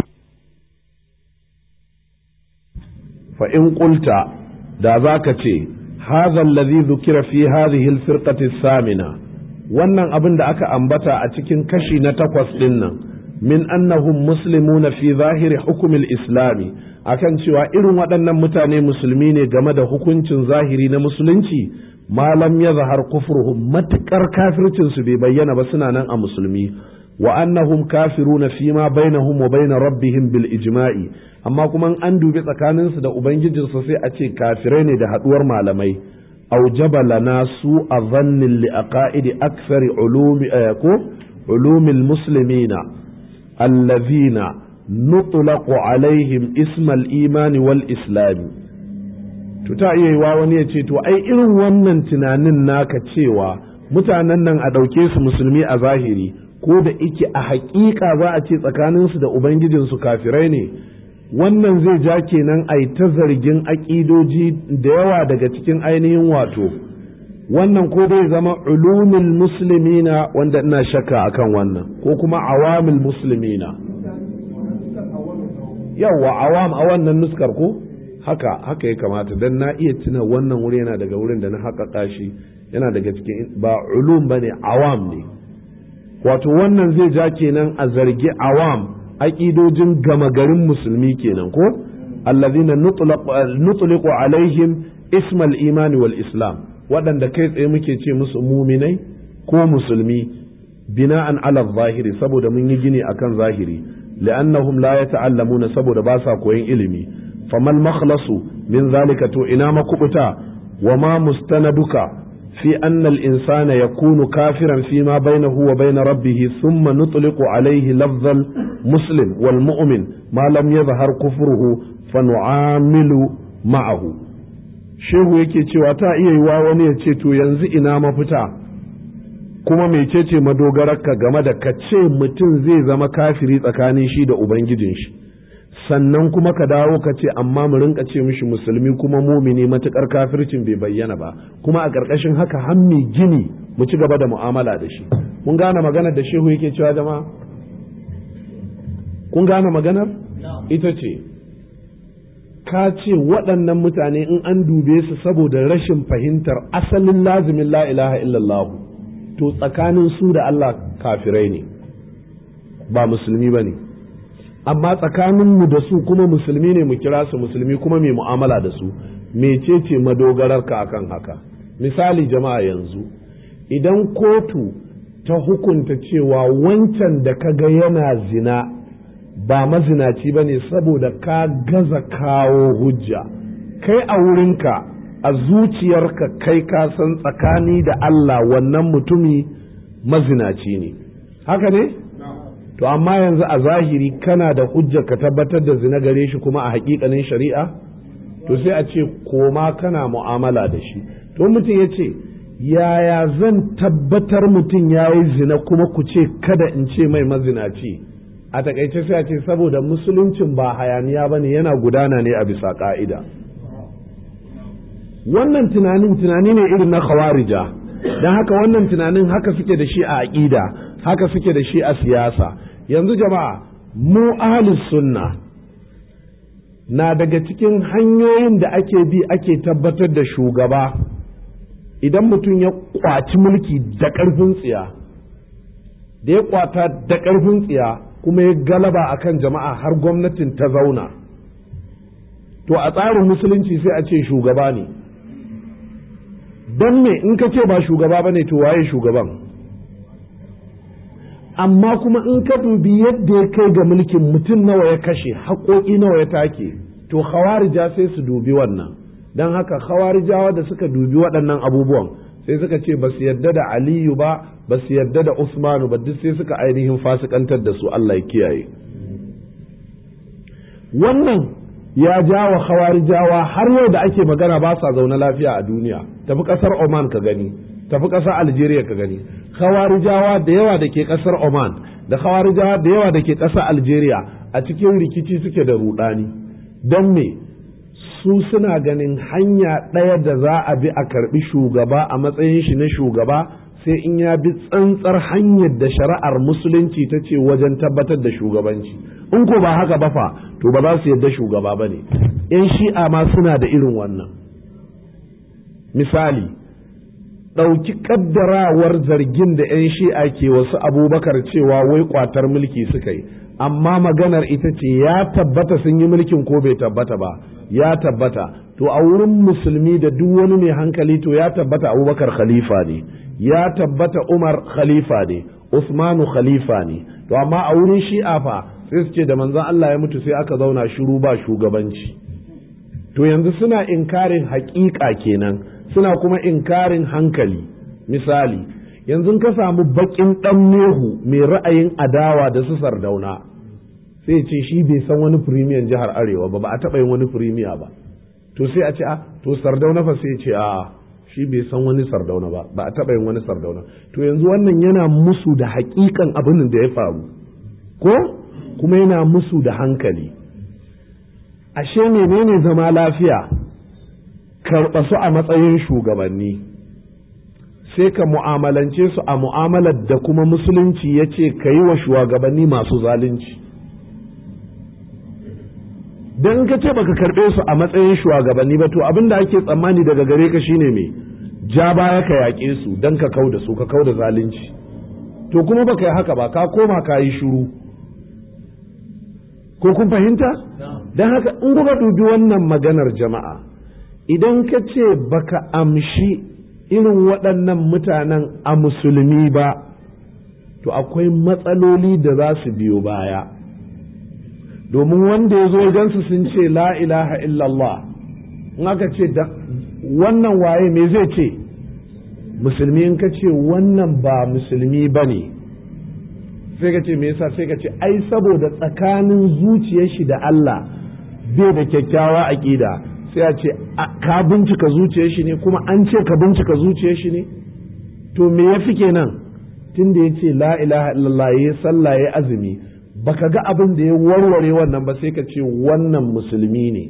fa in qulta da zaka ce hadha alladhi dhukira fi hadhihi al-firqati samina wannan abin da aka ambata a cikin kashi na takwas ɗin nan min annahum muslimuna fi zahiri hukumil islami akan cewa irin waɗannan mutane musulmi ne game da hukuncin zahiri na musulunci malam ya zahar kufruhum matuƙar kafircinsu bai bayyana ba suna nan a musulmi wa annahum kafiruna fi ma bainahum wa bain rabbihim bil ijma'i amma kuma an dubi tsakaninsu da ubangijinsu sai a ce kafirai ne da haɗuwar malamai أوجب لنا سوء ظن لأقائد أكثر علوم علوم المسلمين الذين نطلق عليهم اسم الإيمان والإسلام tuta iya yiwa wani ya ce to ai irin wannan tunanin naka cewa mutanen nan a ɗauke su musulmi a zahiri ko da ike a haƙiƙa za a ce tsakaninsu da ubangijinsu kafirai ne wannan zai ja kenan a yi ta zargin aƙidoji da yawa daga cikin ainihin wato wannan ko dai zama ulumin musulmina wanda ina shakka akan wannan ko kuma awamil musulmina yawa awam a wannan nuskar ko haka haka ya kamata don na iya tuna wannan wuri yana daga wurin da na haƙaƙa shi yana daga cikin ba ulum ba ne awam ne wato wannan zai ja kenan a zargi awam aƙidojin gama garin musulmi kenan ko allazina nutliqu alaihim ismal imani wal islam waɗanda kai tsaye muke ce musu muminai ko musulmi bina'an ala zahiri saboda mun yi gini akan zahiri li'annahum la yata'allamuna saboda ba sa koyon ilimi famal makhlasu min zalika to ina makubuta wa ma mustanaduka في أن الإنسان يكون كافرا فيما بينه وبين ربه ثم نطلق عليه لفظ المسلم والمؤمن ما لم يظهر كفره فنعامل معه shehu yake cewa ta iya yiwa wani ya ce to yanzu ina mafita kuma mecece madogararka game da ka ce mutum zai zama kafiri tsakanin shi da ubangijin shi sannan kuma ka dawo ka ce amma mu rinka ce mishi musulmi kuma mumini matukar kafircin bai bayyana ba kuma a ƙarƙashin haka hammi gini mu ci gaba da mu'amala da shi mun gane maganar da shehu yake cewa jama'a kun gane maganar ita ce ka ce waɗannan mutane in an dube su saboda rashin fahimtar asalin lazimin la ilaha illallah to tsakanin su da Allah kafirai ne ba musulmi ba ne amma tsakaninmu da su kuma musulmi ne mu kira su musulmi kuma mai mu'amala da su mecece madogararka akan haka misali jama'a yanzu idan kotu ta hukunta cewa wancan da ka ga yana zina ba mazinaci ba ne saboda ka gaza kawo hujja kai a wurinka a zuciyarka kai ka san tsakani da Allah wannan mutumi mazinaci ne haka ne? to amma yanzu a zahiri kana da hujja ka tabbatar da zina gare shi kuma a hakikanin shari'a to sai a ce koma kana mu'amala da shi to mutum ya ce yaya zan tabbatar mutum ya yi zina kuma ku ce kada in ce mai mazinaci a takaice sai a ce saboda musuluncin ba hayaniya ba ne yana gudana ne a bisa ka'ida wannan tunanin tunani ne irin na khawarija don haka wannan tunanin haka suke da shi a aƙida haka suke da shi a siyasa yanzu jama'a mu ahlus sunna na daga cikin hanyoyin da ake bi ake tabbatar da shugaba idan mutum ya kwaci mulki da ƙarfin tsiya da ya kwata da ƙarfin tsiya kuma ya galaba akan jama'a har gwamnatin ta zauna to a tsarin musulunci sai a ce shugaba ne don me in ka ce ba shugaba ba ne to waye shugaban amma kuma in ka dubi yadda ya kai ga mulkin mutum nawa ya kashe haƙoƙi nawa ya take to khawarija sai su dubi wannan don haka khawarijawa da suka dubi waɗannan abubuwan sai suka ce ba su yarda da aliyu ba ba su yarda da usmanu ba duk sai suka ainihin fasikantar da su allah ya kiyaye wannan ya jawa khawarijawa har yau da ake magana ba sa zaune lafiya a duniya tafi ƙasar oman ka gani tafi ƙasar algeria ka gani khawarijawa da yawa da ke ƙasar oman da khawarijawa da yawa da ke ƙasar algeria a cikin rikici suke da rudani don me su suna ganin hanya ɗaya da za a bi a karɓi shugaba a matsayin shi na shugaba sai in ya bi tsantsar hanyar da shari'ar musulunci ta ce wajen tabbatar da shugabanci in ko ba haka ba fa to ba za su yadda shugaba ba ne yan shi'a ma suna da irin wannan misali ɗauki ƙaddarawar zargin da 'yan shi'a ke wasu abubakar cewa wai ƙwatar mulki suka yi amma maganar ita ce ya tabbata sun yi mulkin ko bai tabbata ba ya tabbata to a wurin musulmi da duk wani mai hankali to ya tabbata abubakar khalifa ne ya tabbata umar khalifa ne usmanu khalifa ne to amma a wurin shi'a fa sai su ce da manzon Allah ya mutu sai aka zauna shiru ba shugabanci to yanzu suna inkarin haƙiƙa kenan suna kuma inkarin hankali misali yanzu ka samu baƙin ɗan nehu mai ra'ayin adawa da su sardauna sai ce shi bai san wani firimiyan jihar arewa ba ba a taɓa yin wani firimiya ba to sai a ce a to sardauna fa sai ce a shi bai san wani sardauna ba ba a taɓa yin wani sardauna to yanzu wannan yana musu da haƙiƙan abin da ya faru ko kuma yana musu da hankali ashe menene zama lafiya karɓa su a matsayin shugabanni sai ka mu'amalance su a mu'amalar da kuma musulunci ya ce ka yi wa shugabanni masu zalunci don ka ce baka karɓe su a matsayin shugabanni ba to abin da ake tsammani daga gare ka shine me ja baya ka yaƙe su don ka kau da su ka kau da zalunci to kuma baka yi haka ba ka koma ka yi shuru ko kun fahimta don haka in kuka dubi wannan maganar jama'a idan ka ce baka amshi irin waɗannan mutanen a musulmi ba to akwai matsaloli da za su biyo baya domin wanda ya zo gansu sun ce la ilaha illallah in aka ce wannan waye me zai ce musulmi in ka ce wannan ba musulmi ba ne sai ka ce me yasa sai ka ce ai saboda tsakanin zuciyar shi da Allah bai da kyakkyawa aƙida sai a ce ka bincika zuciyar shi ne kuma an ce ka bincika zuciyar shi ne to me ya fi kenan tun da ya ce la ilaha illallah ya sallah ya azumi baka ga abin da ya warware wannan ba sai ka ce wannan musulmi ne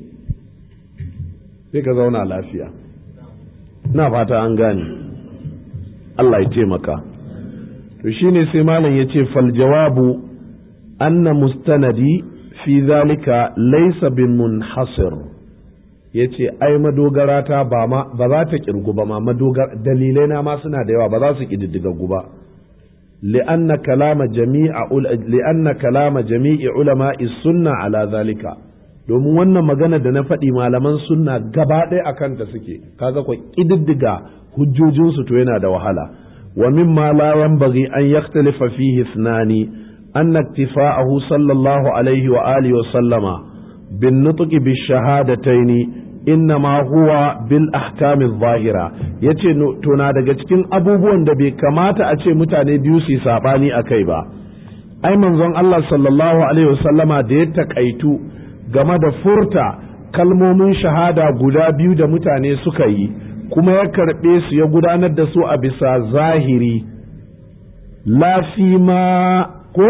sai ka zauna lafiya na fata an gane Allah ya taimaka to shine sai malam ya ce fal jawabu anna mustanadi fi zalika laysa bin munhasir ya ce ai madogara ta ba ma ba za ta kirgu ba ma madogara dalilai na ma suna da yawa ba za su kididdigaggu ba li'anna kalama jami'a li'anna kalama jami'i ulama'i sunna ala zalika domin wannan magana da na faɗi malaman sunna gaba ɗaya akan ta suke kaga ko kididdiga hujjojinsu to yana da wahala wa mimma la yanbaghi an yakhtalifa fihi ithnani anna iktifa'ahu sallallahu alaihi wa alihi wa sallama bin nutqi bi shahadataini innama huwa bil ahkami zahira yace to na daga cikin abubuwan da bai kamata a ce mutane biyu su sabani akai ba ai manzon Allah sallallahu alaihi wasallama da ya takaitu game da furta kalmomin shahada guda biyu da mutane suka yi kuma ya karɓe su ya gudanar da su a bisa zahiri lafi ma ko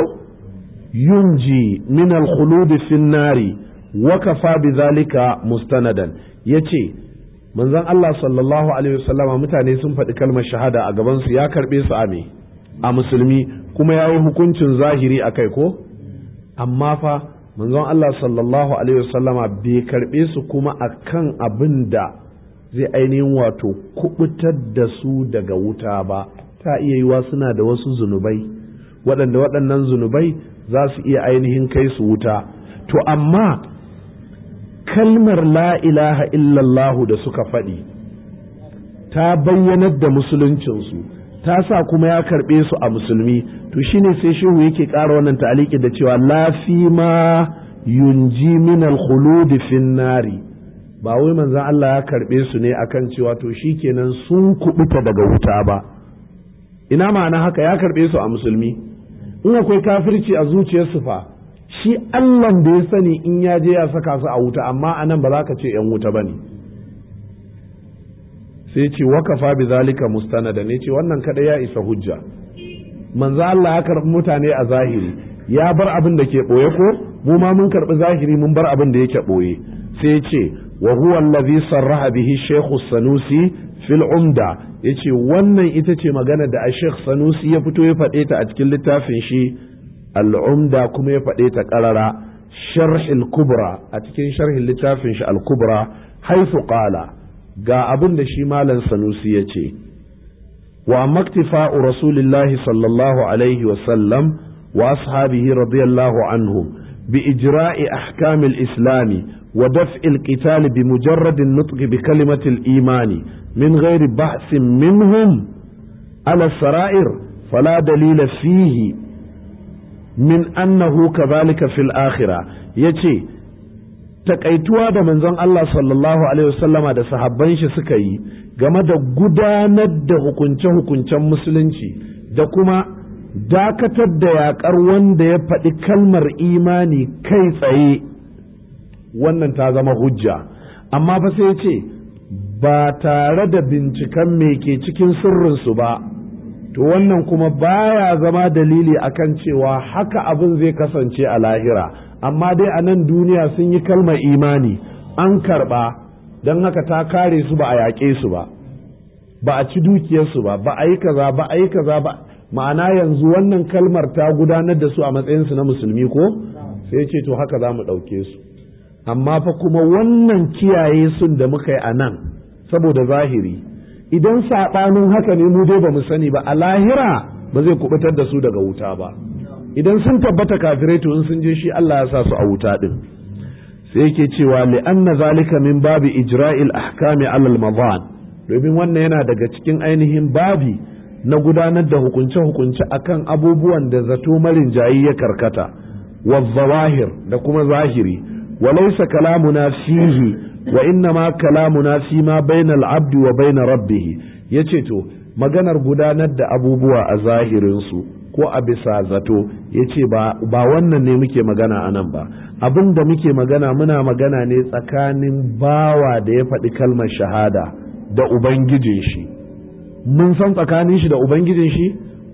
yunji min al-khulud fi nari wakafa bi zalika mustanadan yace manzon Allah sallallahu alaihi wasallama mutane sun faɗi kalmar shahada a gaban su ya karɓe su a me a musulmi kuma ya yi hukuncin zahiri a kai ko amma fa manzon Allah sallallahu alaihi wasallama bai karɓe su kuma akan abin da zai ainihin wato kubutar da su daga wuta ba ta iya yiwa suna da wasu zunubai waɗanda waɗannan zunubai za su iya ainihin kai su wuta to amma kalmar la ilaha illallahu da suka faɗi ta bayyanar da musuluncinsu ta sa kuma ya karɓe su a musulmi to shine sai shehu yake ƙara wannan ta'aliki da cewa lafi ma yunji min al-khulud fin nari ba wai manzon Allah ya karɓe su ne akan cewa to shikenan sun kubuta daga wuta ba ina ma'ana haka ya karɓe su a musulmi in akwai kafirci a zuciyarsu fa shi Allahn da ya sani in ya je ya saka su a wuta amma anan ba za ka ce ‘yan wuta ba ne sai ce wakafa bi zalika mustanada ne ce wannan kada ya isa hujja manzo Allah ya karɓi mutane a zahiri ya bar abin da ke ɓoye ko mu ma mun karɓi zahiri mun bar abin da yake ɓoye sai ce wa huwa allazi sarraha bihi shaykhu sanusi fil umda yace wannan ita ce magana da a shaykh sanusi ya fito ya faɗe ta a cikin littafin shi al'umda kuma ya faɗe ta ƙarara sharhil kubra a cikin sharhin littafin shi al-kubra haifu ƙala ga abin da shi malam sanusi ya ce wa maktifa'u rasulillahi sallallahu alaihi wasallam wa ashabihi radiyallahu anhum bi ijra'i ahkamil islami wa daf'il qitali bi mujarradin nutqi bi kalimatil imani min ghairi bahsin minhum ala sara'ir fala dalila fihi min annahu kadhalika fil akhirah yace takaituwa da manzon Allah sallallahu alaihi wasallama da sahabban shi suka yi game da gudanar da hukunce-hukuncen musulunci da kuma dakatar da yakar wanda ya faɗi kalmar imani kai tsaye wannan ta zama hujja amma fa sai ce ba tare da binciken me ke cikin sirrinsu ba to wannan kuma baya zama dalili akan cewa haka abin zai kasance a lahira amma dai a nan duniya sun yi kalmar imani an karba don haka ta kare su ba a yaƙe su ba ba a ci dukiyarsu ba ba a yi kaza ba a yi kaza ba ma'ana yanzu wannan kalmar ta gudanar da su a matsayinsu na musulmi ko sai ce to haka za mu ɗauke su amma fa kuma wannan kiyaye sun da muka yi a nan saboda zahiri idan saɓanin haka ne mu dai ba mu sani ba a lahira ba zai kubutar da su daga wuta ba idan sun tabbata kafirai to in sun je shi Allah ya sa su a wuta din sai yake cewa li anna zalika min babi ijra'il ahkami alal madan domin wannan yana daga cikin ainihin babi na gudanar da hukunce hukunce akan abubuwan da zato marin jayi ya karkata wa zawahir da kuma zahiri wa laysa kalamuna fihi wa inna ma kalamuna fi ma bainal abdi wa bain rabbih yace to maganar gudanar da abubuwa a zahirin su ko a bisa zato yace ba ba wannan ne muke magana anan ba abin da muke magana muna magana ne tsakanin bawa da ya faɗi kalmar shahada da ubangijin shi mun san tsakanin shi da ubangijin shi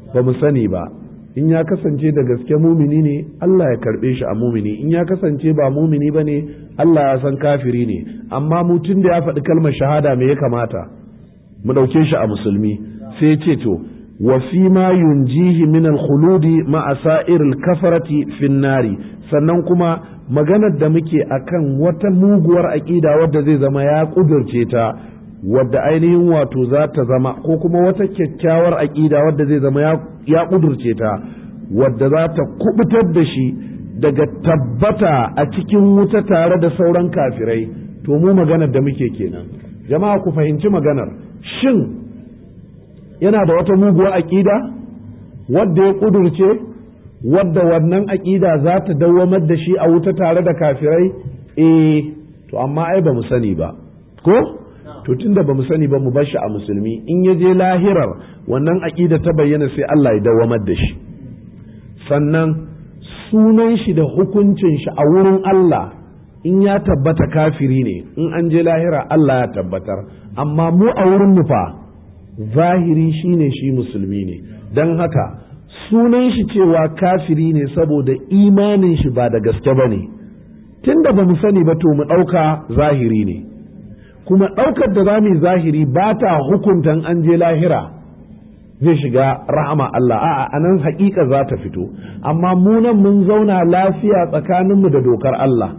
ba mu sani ba in ya kasance da gaske mumini ne Allah ya karɓe shi a mumini in ya kasance ba mumini ba ne Allah ya san kafiri ne amma mutum da ya faɗi kalmar shahada me ya kamata mu ɗauke shi a musulmi sai ce to wa fi ma yunjihi min al-khuludi ma'a sa'ir al-kafarati fin nari sannan kuma maganar da muke akan wata muguwar aƙida wadda zai zama ya ƙudurce ta wadda ainihin wato za ta zama ko kuma wata kyakkyawar aƙida wadda zai zama ya ƙudurce ta wadda za ta kubutar da shi daga tabbata a cikin wuta tare da sauran kafirai to mu maganar da muke kenan jama'a ku fahimci maganar shin yana da wata muguwar aƙida wadda ya ƙudurce wadda wannan aƙida za ta dawwamar da shi a wuta tare da kafirai eh to amma ai ba mu sani ba ko to tunda ba mu sani ba mu bar shi a musulmi in ya je lahirar wannan aƙida ta bayyana sai Allah ya dawwamar da shi sannan sunan shi da hukuncin shi a wurin Allah in ya tabbata kafiri ne in an je lahira Allah ya tabbatar amma mu a wurin mu fa zahiri shine shi musulmi ne don haka sunan shi cewa kafiri ne saboda imanin shi ba da gaske ba ne tunda ba mu sani ba to mu ɗauka zahiri ne kuma ɗaukar da za mu yi zahiri ba ta hukuntan an je lahira zai shiga rahama Allah a'a anan haƙiƙa za ta fito amma mu nan mun zauna lafiya tsakaninmu da dokar Allah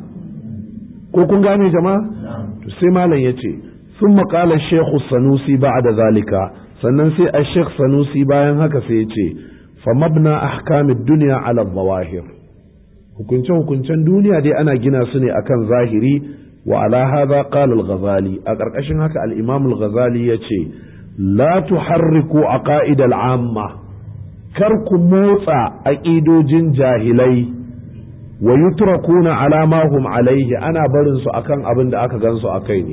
ko kun gane jama'a to sai malam ya ce sun maƙala shekhu sanusi ba da zalika sannan sai a shekh sanusi bayan haka sai ya ce fa mabna ahkamid duniya ala zawahir hukunce hukuncen duniya dai ana gina su ne akan zahiri wa ala hadha qala al-ghazali a ƙarƙashin haka al-imam al-ghazali ya ce la tuharriku aqaid al-amma kar ku motsa aƙidojin jahilai wa yutrakuna ala ma hum alaihi ana barin su akan abin da aka gansu akai ne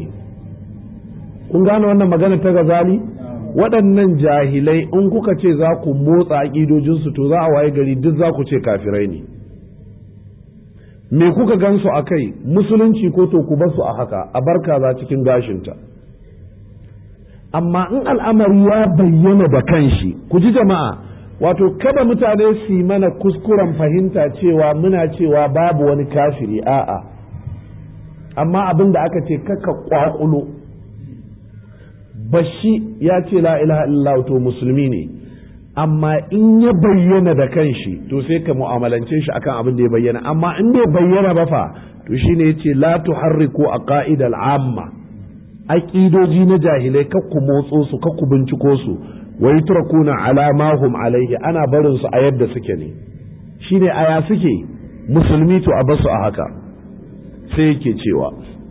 kun gane wannan magana ta gazali waɗannan jahilai in kuka ce za ku motsa aƙidojin su to za a waye gari duk za ku ce kafirai ne me kuka gansu akai musulunci ko to ku basu a haka a barka za cikin gashinta amma in al'amari ya bayyana da kanshi ku ji jama'a wato kada mutane su yi mana kuskuren fahimta cewa muna cewa babu wani kafiri a'a amma abin da aka ce kaka kwakulo bashi ya ce la ilaha illallah to musulmi ne amma in ya bayyana da kanshi to sai ka mu'amalance shi akan abin da ya bayyana amma in bai bayyana ba fa to shine yace la tuharriku aqaidal amma aqidoji na jahilai kakku motso su kakku binciko su wa yutrakuna ala ma hum alaihi ana barin su a yadda suke ne shine aya suke musulmi to a basu a haka sai yake cewa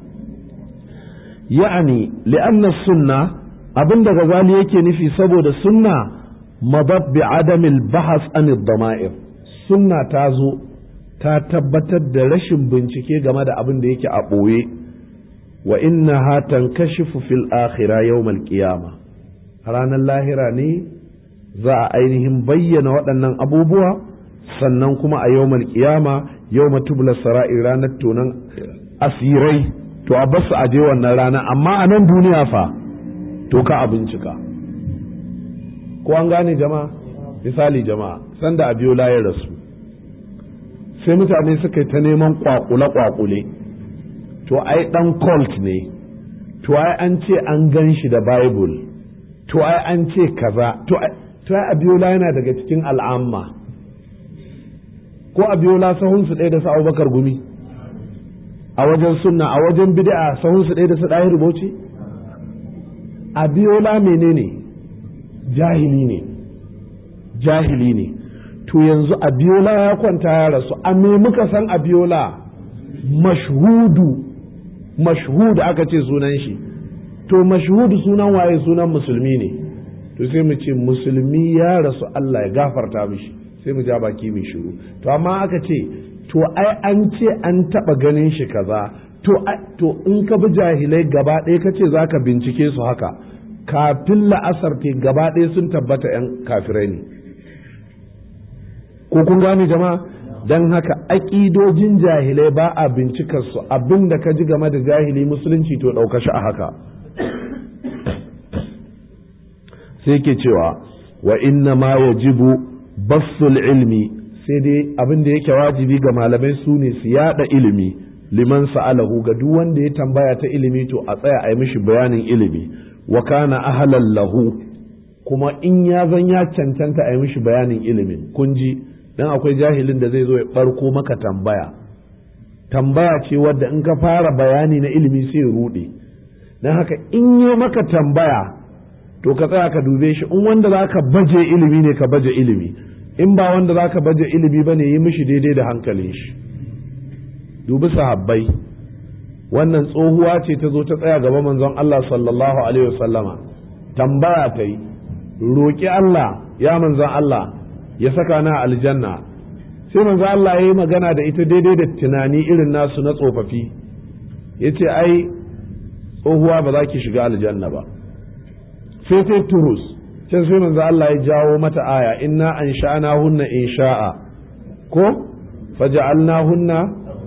ya'ani li'anna sunna abinda gazali yake nufi saboda sunna madab bi adamil bahas an dama'ir sunna ta zo ta tabbatar da rashin bincike game da abin da yake a ɓoye wa innaha tankashifu fil akhirah yawmal qiyamah ranar lahira ne za a ainihin bayyana waɗannan abubuwa sannan kuma a yau kiyama yau matubula sara'i ranar tonon asirai to a basu a je wannan rana amma a nan duniya fa to ka a bincika ko an gane jama'a misali jama'a sanda a biyo layar rasu sai mutane suka yi ta neman kwakule-kwakule to ai dan cult ne to ai an ce an gan shi da bible to ai an ce kaza to ai abiola yana daga cikin al'amma ko abiola sahunsu ɗaya da su abubakar gumi a wajen sunna a wajen bid'a sahunsu ɗaya da su ɗaya rubuci abiola menene jahili ne jahili ne to yanzu abiola ya kwanta ya rasu a me muka san abiola mashhudu mashhudu aka ce sunan shi to mashhudu sunan waye sunan musulmi ne to sai mu ce musulmi ya rasu Allah ya gafarta mishi sai mu ja baki mai shiru to amma aka ce to ai an ce an taba ganin shi kaza to to in ka bi jahilai gaba ɗaya ka ce za ka bincike su haka kafin la'asar te gaba ɗaya sun tabbata 'yan kafirai ne ko kun gane jama'a don haka aƙidojin jahilai ba a bincikar su abin da ka ji game da jahili musulunci to ɗauka shi a haka sai ke cewa wa inna ma yajibu bassul ilmi sai dai abin da yake wajibi ga malamai su ne su yada ilimi liman sa'alahu ga duk wanda ya tambaya ta ilimi to a tsaya a yi mishi bayanin ilimi wa kana ahlan lahu kuma in ya zan ya cancanta a yi mishi bayanin ilimin kun ji dan akwai jahilin da zai zo ya barko maka tambaya tambaya ce wadda in ka fara bayani na ilimi sai ya rude dan haka in yi maka tambaya to ka tsaya ka dube shi in wanda za ka baje ilimi ne ka baje ilimi in ba wanda za ka baje ilimi ba ne yi mishi daidai da hankalin shi dubi sahabbai wannan tsohuwa ce ta zo ta tsaya gaba manzon Allah sallallahu alaihi wasallama tambaya ta yi roƙi Allah ya manzon Allah ya saka na aljanna sai manzon Allah ya yi magana da ita daidai da tunani irin nasu na tsofaffi ya ce ai tsohuwa ba za ki shiga aljanna ba sai sai turus can sai manzo Allah ya jawo mata aya inna an sha'ana hunna in sha'a ko faja'alna hunna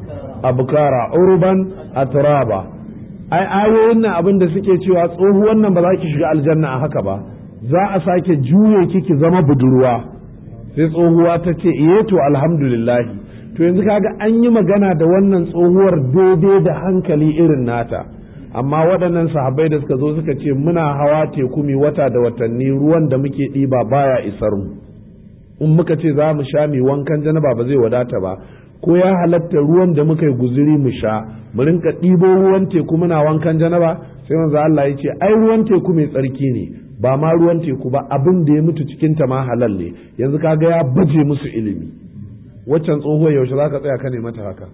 abkara urban atraba ai ayoyin nan abin da suke cewa tsohuwan nan ba za ki shiga aljanna a haka ba za a sake juye ki ki zama budurwa sai tsohuwa ta ce iye to alhamdulillah to yanzu kaga an yi magana da wannan tsohuwar daidai da hankali irin nata amma waɗannan sahabbai da suka zo suka ce muna hawa teku mai wata da watanni ruwan da muke ɗiba baya isar mu in muka ce za mu sha mai wankan janaba ba zai wadata ba ko ya halatta ruwan da muka yi guzuri mu sha mu rinka ɗibo ruwan teku muna wankan janaba sai manzo Allah ya ce ai ruwan teku mai tsarki ne ba ma ruwan teku ba abin da ya mutu cikin ta ma halal ne yanzu kaga ya baje musu ilimi waccan tsohuwar yaushe zaka tsaya ka ne mata haka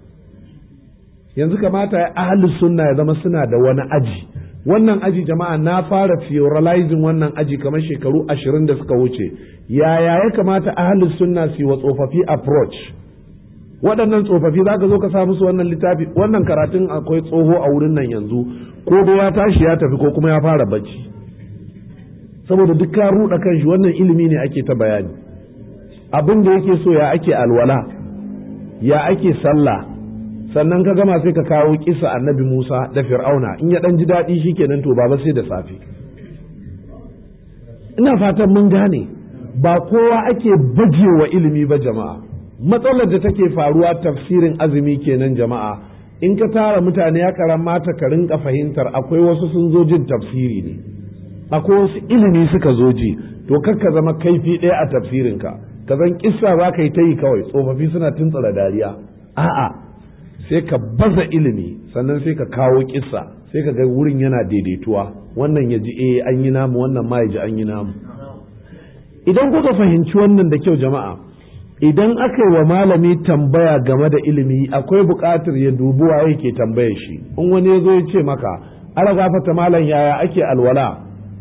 yanzu kamata ya ahli sunna ya zama suna da wani aji wannan aji jama'a na fara theorizing wannan aji kamar shekaru ashirin da suka wuce yaya ya kamata ahli sunna su yi wa tsofaffi approach waɗannan tsofaffi za ka zo ka sa musu wannan littafi wannan karatun akwai tsoho a wurin nan yanzu ko da ya tashi ya tafi ko kuma ya fara bacci saboda duk ka ruɗa kanshi wannan ilimi ne ake ta bayani abin da yake so ya ake alwala ya ake sallah sannan ka gama sai ka kawo kisa annabi Musa da Fir'auna in ya dan ji daɗi shikenan to baba sai da safe ina fatan mun gane ba kowa ake bajewa ilimi ba jama'a matsalar da take faruwa tafsirin azumi kenan jama'a in ka tara mutane ya karamata ka rinka fahimtar akwai wasu sun zo jin tafsiri ne akwai wasu ilimi suka zo ji to kar ka zama kaifi ɗaya a tafsirinka ka zan kissa za ka yi ta yi kawai tsofaffi suna tuntsura dariya a'a sai ka baza ilimi sannan sai ka kawo kissa sai ka ga wurin yana daidaituwa wannan ya ji eh an yi namu wannan ma ya ji an yi namu idan kuka fahimci wannan da kyau jama'a idan aka yi wa malami tambaya game da ilimi akwai buƙatar ya dubi wa yake tambaye shi in wani ya zo ya ce maka ala gafata malam yaya ake alwala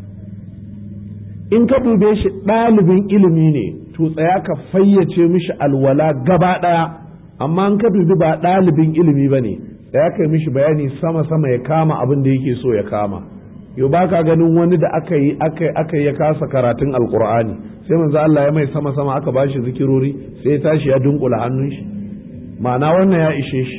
in ka dube shi ɗalibin ilimi ne to tsaya ka fayyace mishi alwala gaba ɗaya amma in ka dubi ba ɗalibin ilimi ba ne tsaya ka yi mishi bayani sama-sama ya kama abin da yake so ya kama yau ba ka ganin wani da aka yi aka ya kasa karatun alkur'ani sai manzo Allah ya mai sama-sama aka ba shi zikirori sai ya tashi ya dunkula hannun shi ma'ana wannan ya ishe shi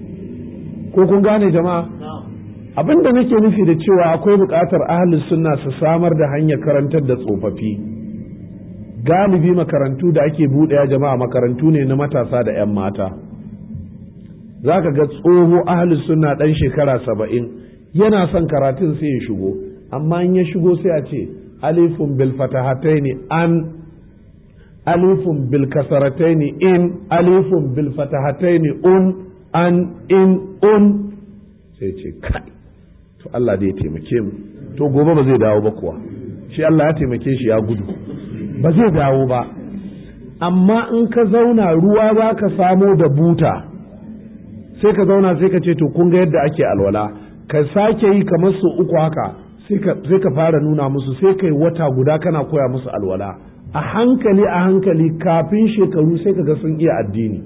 ko kun gane jama'a abin da nake nufi da cewa akwai buƙatar ahlus sunna su samar da hanyar karantar da tsofaffi galibi makarantu da ake buɗewa jama'a makarantu ne na matasa da 'yan mata za ka ga tsoho ahlus sunna ɗan shekara saba'in yana son karatun sai ya shigo amma in ya shigo sai a ce alifun bil fatahataini an alifun bil kasarataini in alifun bil fatahataini un an in un sai ce kai to Allah da ya taimake mu to gobe ba zai dawo ba kuwa shi Allah ya taimake shi ya gudu ba zai dawo ba amma in ka zauna ruwa za ka samo da buta sai ka zauna sai ka ce to kun ga yadda ake alwala ka sake yi kamar su uku haka sai ka fara nuna musu sai kai wata guda kana koya musu alwala a hankali a hankali kafin shekaru sai ka ga sun iya addini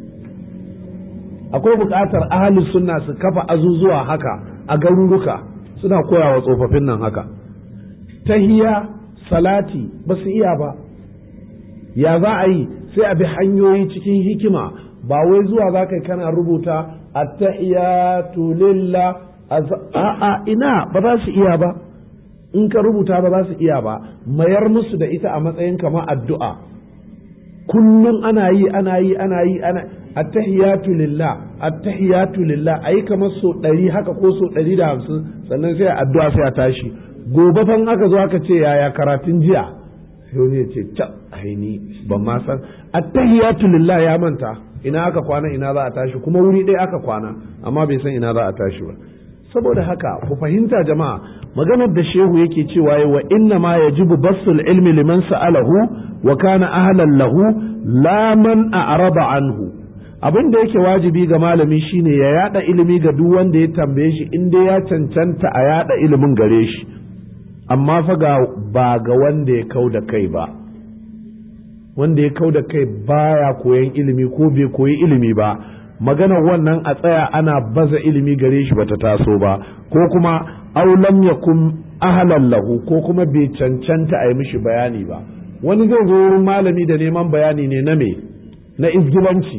akwai buƙatar ahalin sunna su kafa azuzuwa haka a garuruka suna koya wa tsofaffin nan haka tahiya salati ba su iya ba ya za a yi sai a bi hanyoyi cikin hikima ba wai zuwa za ka kana rubuta attahiyatu lillah a'a ina ba za su iya ba in ka rubuta ba za su iya ba mayar musu da ita a matsayin kamar addu'a kullum ana yi ana yi ana yi ana attahiyatu lillah attahiyatu lillah ayi kamar so ɗari haka ko so ɗari da hamsin sannan sai addu'a sai a tashi gobe fan aka zo aka ce yaya karatun jiya sai wani ya ce ta aini ban ma san attahiyatu lillah ya manta ina aka kwana ina za a tashi kuma wuri ɗaya aka kwana amma bai san ina za a tashi ba saboda haka ku fahimta jama'a maganar da shehu yake cewa wa inna ma yajibu basul ilmi liman sa'alahu wa kana ahlan lahu la man a'rada anhu abin da yake wajibi ga malami shine ya yada ilimi ga duk wanda ya tambaye shi in dai ya cancanta a yada ilimin gare shi amma fa ga ba ga wanda ya kau da kai ba wanda ya kau da kai baya koyan ilimi ko bai koyi ilimi ba maganar wannan a tsaya ana baza ilimi gare shi bata taso ba ko kuma aulam yakun ahlan lahu ko kuma bai cancanta a yi mishi bayani ba wani zai zo wurin malami da neman bayani ne na me na izgilanci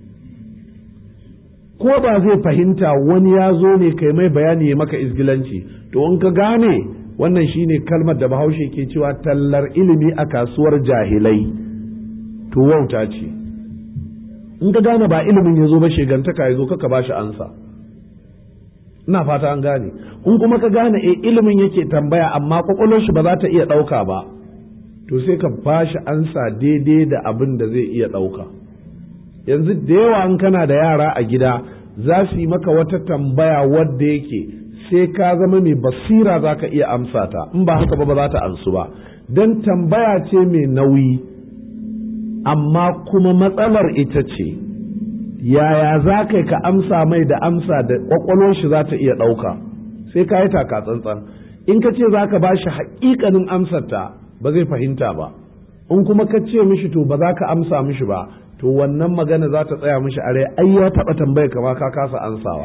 ko ba zai fahimta wani ya zo ne kai mai bayani ya maka izgilanci to in ka gane wannan shine kalmar da bahaushe ke cewa tallar ilimi a kasuwar jahilai to wauta ce in ka gane ba ilimin ya zo ba shegantaka ya zo kaka ba shi ansa ina fata an gane in kuma ka gane e ilimin yake tambaya amma kwakwalwar shi ba za ta iya ɗauka ba to sai ka ba shi ansa daidai da abin da zai iya ɗauka yanzu da yawa in kana da yara a gida za su yi maka wata tambaya wadda yake sai ka zama mai basira za ka iya amsa ta in ba haka ba ba za ta ansu ba don tambaya ce mai nauyi amma kuma matsalar ita ce yaya za ka ka amsa mai da amsa da kwakwalwar shi za ta iya ɗauka sai ka yi taka tsantsan in ka ce za ka ba shi haƙiƙanin amsarta ba zai fahimta ba in kuma ka ce mishi to ba za ka amsa mishi ba to wannan magana za ta tsaya mishi a rai ai ya taɓa tambaya kama ka kasa ansawa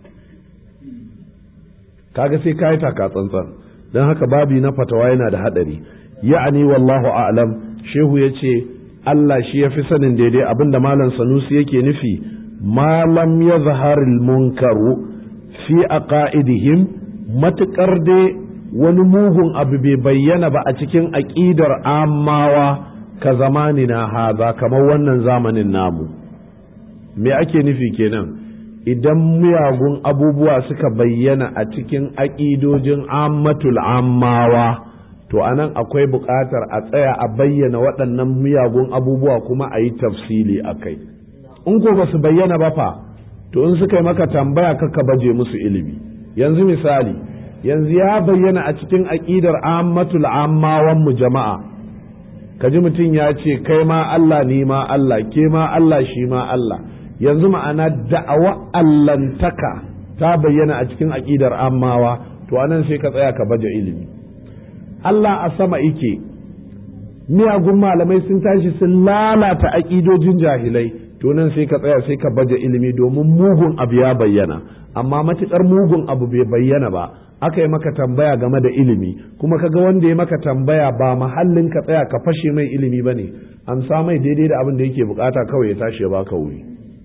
kaga sai ka yi taka tsantsan don haka babi na fatawa yana da haɗari ya'ani wallahu a'lam shehu ya ce Allah shi ya fi sanin daidai abinda malam sanusi yake nufi malam ya zaharil munkaru fi a ƙa'idihim matuƙar dai wani mugun abu bai bayyana ba a cikin aƙidar amawa ka zamani na haza kamar wannan zamanin namu me ake nufi kenan idan miyagun abubuwa suka bayyana a cikin aƙidojin ammatul ammawa to anan akwai buƙatar a tsaya a bayyana waɗannan miyagun abubuwa kuma a yi tafsili a kai in ko ba su bayyana ba fa to in suka yi maka tambaya kaka baje musu ilimi yanzu misali yanzu ya bayyana a cikin aƙidar ammatul ammawan mu jama'a kaji mutum ya ce kai ma Allah ni ma Allah ke ma Allah shi ma Allah yanzu ma'ana da'awa allantaka ta bayyana a cikin aƙidar ammawa to anan sai ka tsaya ka baje ilimi Allah a sama ike miyagun malamai sun tashi sun lalata aƙidojin jahilai to nan sai ka tsaya sai ka baje ilimi domin mugun abu ya bayyana amma matuƙar mugun abu bai bayyana ba aka yi maka tambaya game da ilimi kuma kaga wanda ya maka tambaya ba mahallin ka tsaya ka fashe mai ilimi bane amsa mai daidai da abin da yake bukata kawai ya tashi ya baka wuri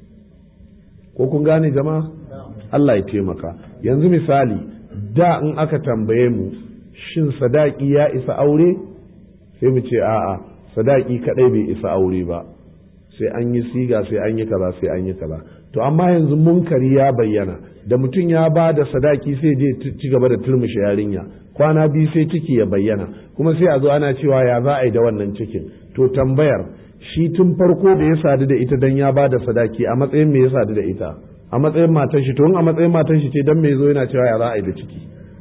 ko kun gane jama'a Allah ya taimaka yanzu misali da in aka tambaye mu shin sadaki ya isa aure sai mu ce a'a sadaki kadai bai isa aure ba sai an yi siga sai an yi kaza sai an yi kaza to amma yanzu munkari ya bayyana da mutum ya ba da sadaki sai je ci gaba da turmushe yarinya kwana biyu sai ciki ya bayyana kuma sai a zo ana cewa ya za a yi da wannan cikin to tambayar shi tun farko da ya sadu da ita dan ya ba da sadaki a matsayin me ya sadu da ita a matsayin matan shi to in a matsayin matan shi ce dan me zo yana cewa ya za a yi da ciki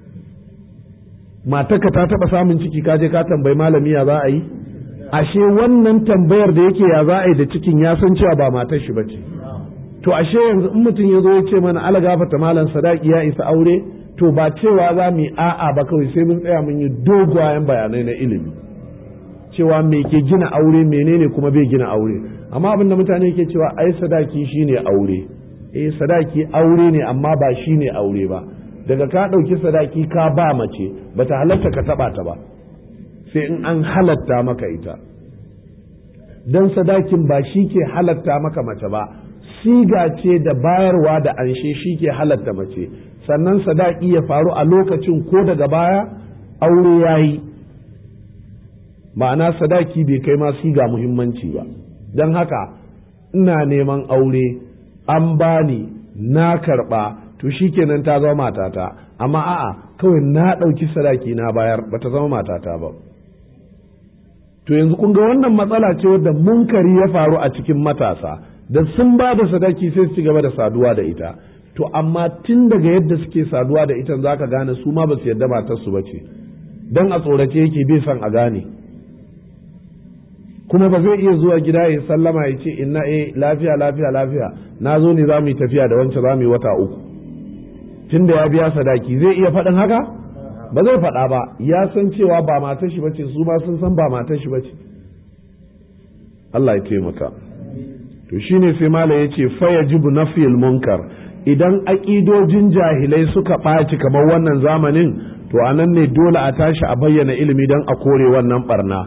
matarka ta taba samun ciki ka je ka tambayi malami ya za a yi ashe wannan tambayar da yake ya za a yi da cikin ya san cewa ba matar shi bace to ashe yanzu in mutum ya zo ya ce mana ala gafata malam sadaki ya isa aure to ba cewa za mu yi a'a ba kawai sai mun tsaya mun yi dogayen bayanai na ilimi cewa me ke gina aure menene kuma bai gina aure amma abin da mutane ke cewa ai sadaki shine aure eh sadaki aure ne amma ba shine aure ba daga ka ɗauki sadaki ka ba mace bata halatta ka taɓa ta ba sai in an halatta maka ita don sadakin ba shi ke halatta maka mace ba siga ce da bayarwa da anshe shi ke halatta mace sannan sadaki ya faru a lokacin ko daga baya aure ya yi ma'ana sadaki bai kai ma siga muhimmanci ba don haka ina neman aure an bani na karɓa to shikenan ta zama matata amma a'a kawai na ɗauki sadaki na bayar bata zama matata ba to yanzu kun ga wannan matsala ce wadda munkari ya faru a cikin matasa da sun ba da sadaki sai su ci gaba da saduwa da ita to amma tun daga yadda suke saduwa da ita za ka gane su ma ba su yadda matarsu ba ce don a tsorace yake bai son a gane kuma ba zai iya zuwa gida ya sallama ya ce inna eh lafiya lafiya lafiya na zo ne za mu yi tafiya da wancan za mu yi wata uku tun da ya biya sadaki zai iya faɗin haka ba zai faɗa ba ya san cewa ba matar shi bace su ma sun san ba matar shi bace Allah ya taimaka to shine sai mala ya ce fayajibu nafil munkar idan aƙidojin jahilai suka ɓaci kamar wannan zamanin to anan ne dole a tashi a bayyana ilimi don a kore wannan barna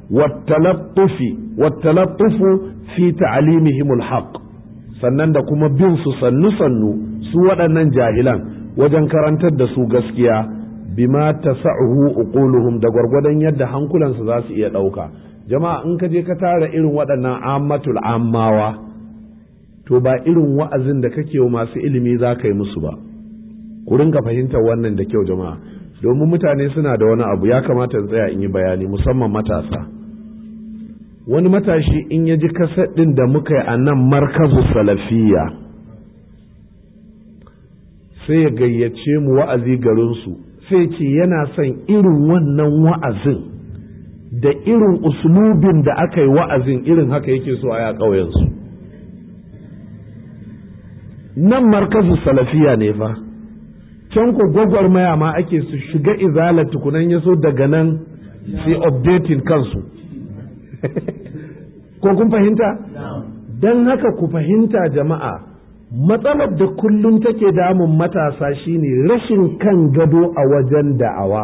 wattalaffufu fi ta'alimihimul haqq sannan da kuma bin su sannu sannu su waɗannan jahilan wajen karantar da su gaskiya bima tasa'uhu uquluhum da gwargwadon yadda hankulansu za su iya ɗauka jama'a in ka je ka tara irin waɗannan ammatul ammawa to ba irin wa'azin da kake wa masu ilimi za ka yi musu ba ku ringa fahimtar wannan da kyau jama'a domin mutane suna da wani abu ya kamata in tsaya in yi bayani musamman matasa wani matashi in ya ji kaset ɗin da muka yi a nan markazu salafiya sai ya gayyace mu wa'azi garinsu sai ce yana son irin wannan wa'azin da irin uslubin da aka yi wa'azin irin haka yake so a ya ƙauyensu nan markazu salafiya ne fa can ku gwagwarmaya ma ake su shiga izala tukunan yaso daga nan sai updating kansu ko kun fahimta don haka ku fahimta jama'a matsalar da kullum take damun matasa shine rashin kan gado a wajen da'awa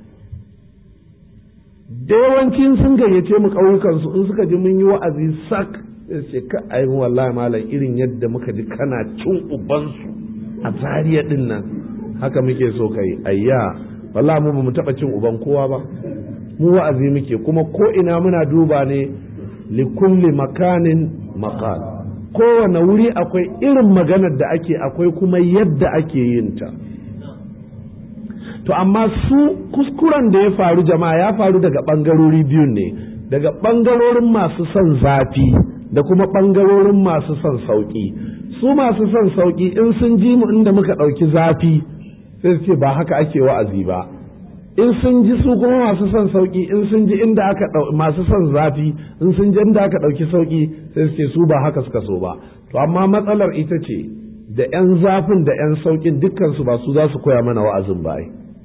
da yawancin sun gayyace mu ƙauyukansu in suka ji mun yi wa'azi sak ce ka ayi wallahi malam irin yadda muka ji kana cin ubansu a zariya din nan haka muke so kai ayya wallahi mu bamu taba cin uban kowa ba mu wa'azi muke kuma ko ina muna duba ne li kulli makanin maqal kowane wuri akwai irin maganar da ake akwai kuma yadda ake yin ta to amma su kuskuren da ya faru jama'a ya faru daga ɓangarori biyun ne daga ɓangarorin masu son zafi da kuma ɓangarorin masu son sauƙi su masu son sauƙi in sun ji mu inda muka ɗauki zafi sai su ce ba haka ake wa'azi ba in sun ji su kuma masu son sauƙi in sun ji inda aka masu son zafi in sun ji inda aka ɗauki sauƙi sai su ce su ba haka suka so ba to amma matsalar ita ce da 'yan zafin da 'yan sauƙin dukkansu ba su za su koya mana wa'azin ba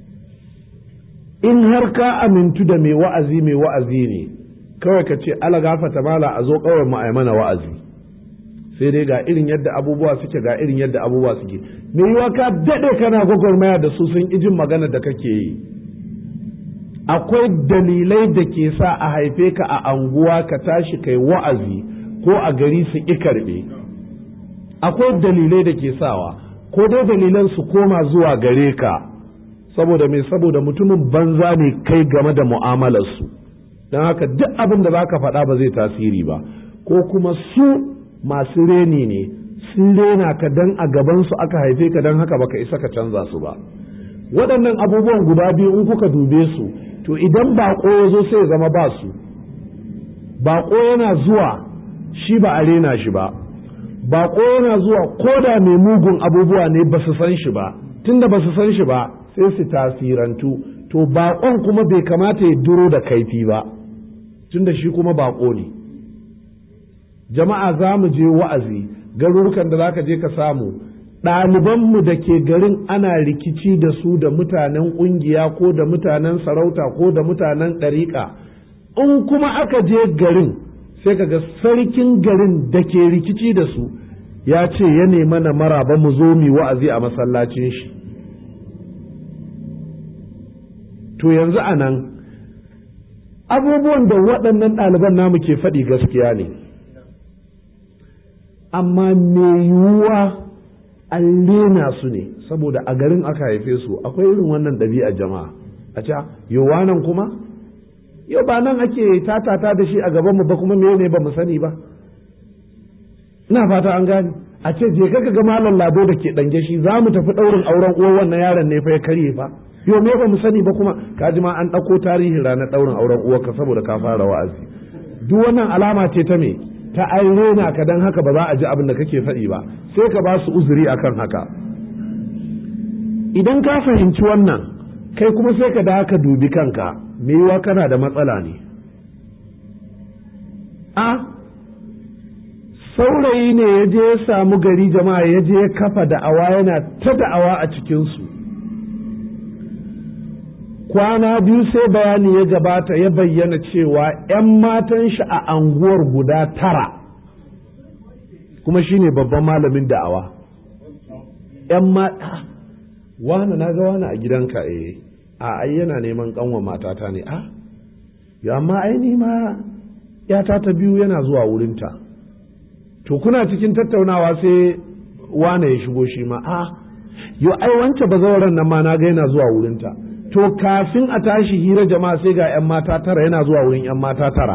in har ka amintu da mai wa'azi mai wa'azi ne kawai ka ce ala gafata mala a zo kawai mu mana wa'azi sai dai ga irin yadda abubuwa suke ga irin yadda abubuwa suke me yiwa ka daɗe kana gwagwarmaya da su sun ijin magana da kake yi akwai dalilai da ke sa a haife ka a anguwa ka tashi kai wa'azi ko a gari su ƙi karɓe akwai dalilai da ke sawa ko dai dalilan su koma zuwa gare ka saboda mai saboda mutumin banza ne kai game da mu'amalarsu don haka duk abin da za ka faɗa ba zai tasiri ba ko kuma su masu reni ne sun rena ka dan a gabansu aka haife ka don haka baka isa ka canza su ba waɗannan abubuwan guda biyu in kuka dube su to idan baƙo ya zo sai ya zama ba su baƙo yana zuwa shi ba a rena shi ba baƙo yana zuwa ko da mai mugun abubuwa ne ba su san shi ba tunda ba su san shi ba sai su tasirantu to baƙon kuma bai kamata ya duro da kaifi ba tunda shi kuma baƙo ne jama'a za mu je wa'azi garurukan da za ka je ka samu ɗalibanmu da ke garin ana rikici da su da mutanen ƙungiya ko da mutanen sarauta ko da mutanen ɗariƙa in kuma aka je garin sai ka ga sarkin garin da ke rikici da su ya ce ya nema na maraba mu zo mu wa'azi a masallacin shi to yanzu a nan abubuwan da waɗannan ɗaliban namu ke faɗi gaskiya ne amma me yiwuwa an rena su ne saboda a garin aka haife su akwai irin wannan ɗabi'a jama'a a ce yowa nan kuma yau ba nan ake tatata da shi a gaban mu ba kuma me ne ba mu sani ba ina fata an gane a ce je ka ga malam lado da ke dange shi za mu tafi ɗaurin auren uwar wannan yaron ne fa ya karye fa yau me ba mu sani ba kuma ka ji ma an ɗauko tarihin ranar ɗaurin auren uwarka saboda ka fara wa'azi duk wannan alama ce ta me ta an rena ka dan haka ba za a ji abin da kake faɗi ba sai ka ba su uzuri akan haka idan ka fahimci wannan kai kuma sai ka da ka dubi kanka me yiwa kana da matsala ne a saurayi ne ya je ya samu gari jama'a ya je ya kafa da'awa yana ta da'awa a cikinsu kwana biyu sai bayani ya gabata ya bayyana cewa 'yan matan shi a anguwar guda tara kuma shine babban malamin da'awa 'yan mata wani na ga wani a gidanka eh a ai yana neman kanwa matata ne a ya amma ai ma yata ta biyu yana zuwa wurinta to kuna cikin tattaunawa sai wane ya shigo shi ma a yo ai wance bazawaran nan ma na ga yana zuwa wurinta to kafin a tashi hira jama'a sai ga 'yan mata tara yana zuwa wurin 'yan mata tara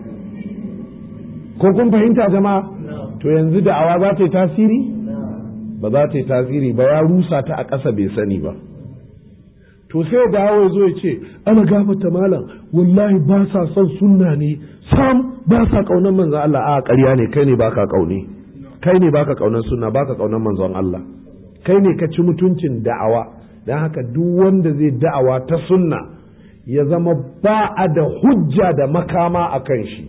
ko kun fahimta jama'a to yanzu da'awa za ta yi tasiri ba za ta yi tasiri ba ya rusa ta a ƙasa bai sani ba to sai dawo ya zo ya ce ana gafata malam wallahi ba sa son sunna ne sam ba sa kaunar manzon Allah a ƙarya ne kai ne baka kaune kai ne baka kaunar sunna baka kaunar manzon Allah kai ne ka ci mutuncin da'awa don haka duk wanda zai da'awa ta sunna ya zama ba a da hujja da makama a kan shi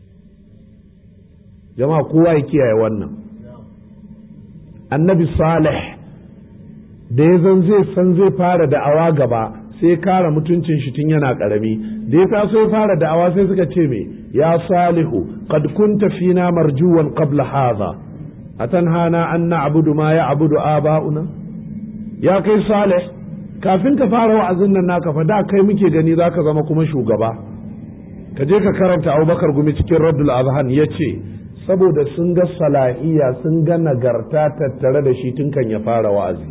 jama'a kowa ya kiyaye wannan annabi salih da ya zan zai san zai fara da'awa gaba sai kara mutuncin shi tun yana karami da ya taso ya fara da'awa sai suka ce me ya salihu qad kunta fina marjuwan qabla hadha atanhana an na'budu ma ya'budu aba'una ya kai salih kafin ka fara wa'azin nan naka fa da kai muke gani zaka zama kuma shugaba ka je ka karanta Abubakar gumi cikin Raddul Azhan yace saboda sun ga salahiya sun ga nagarta tattare da shi tun kan ya fara wa'azi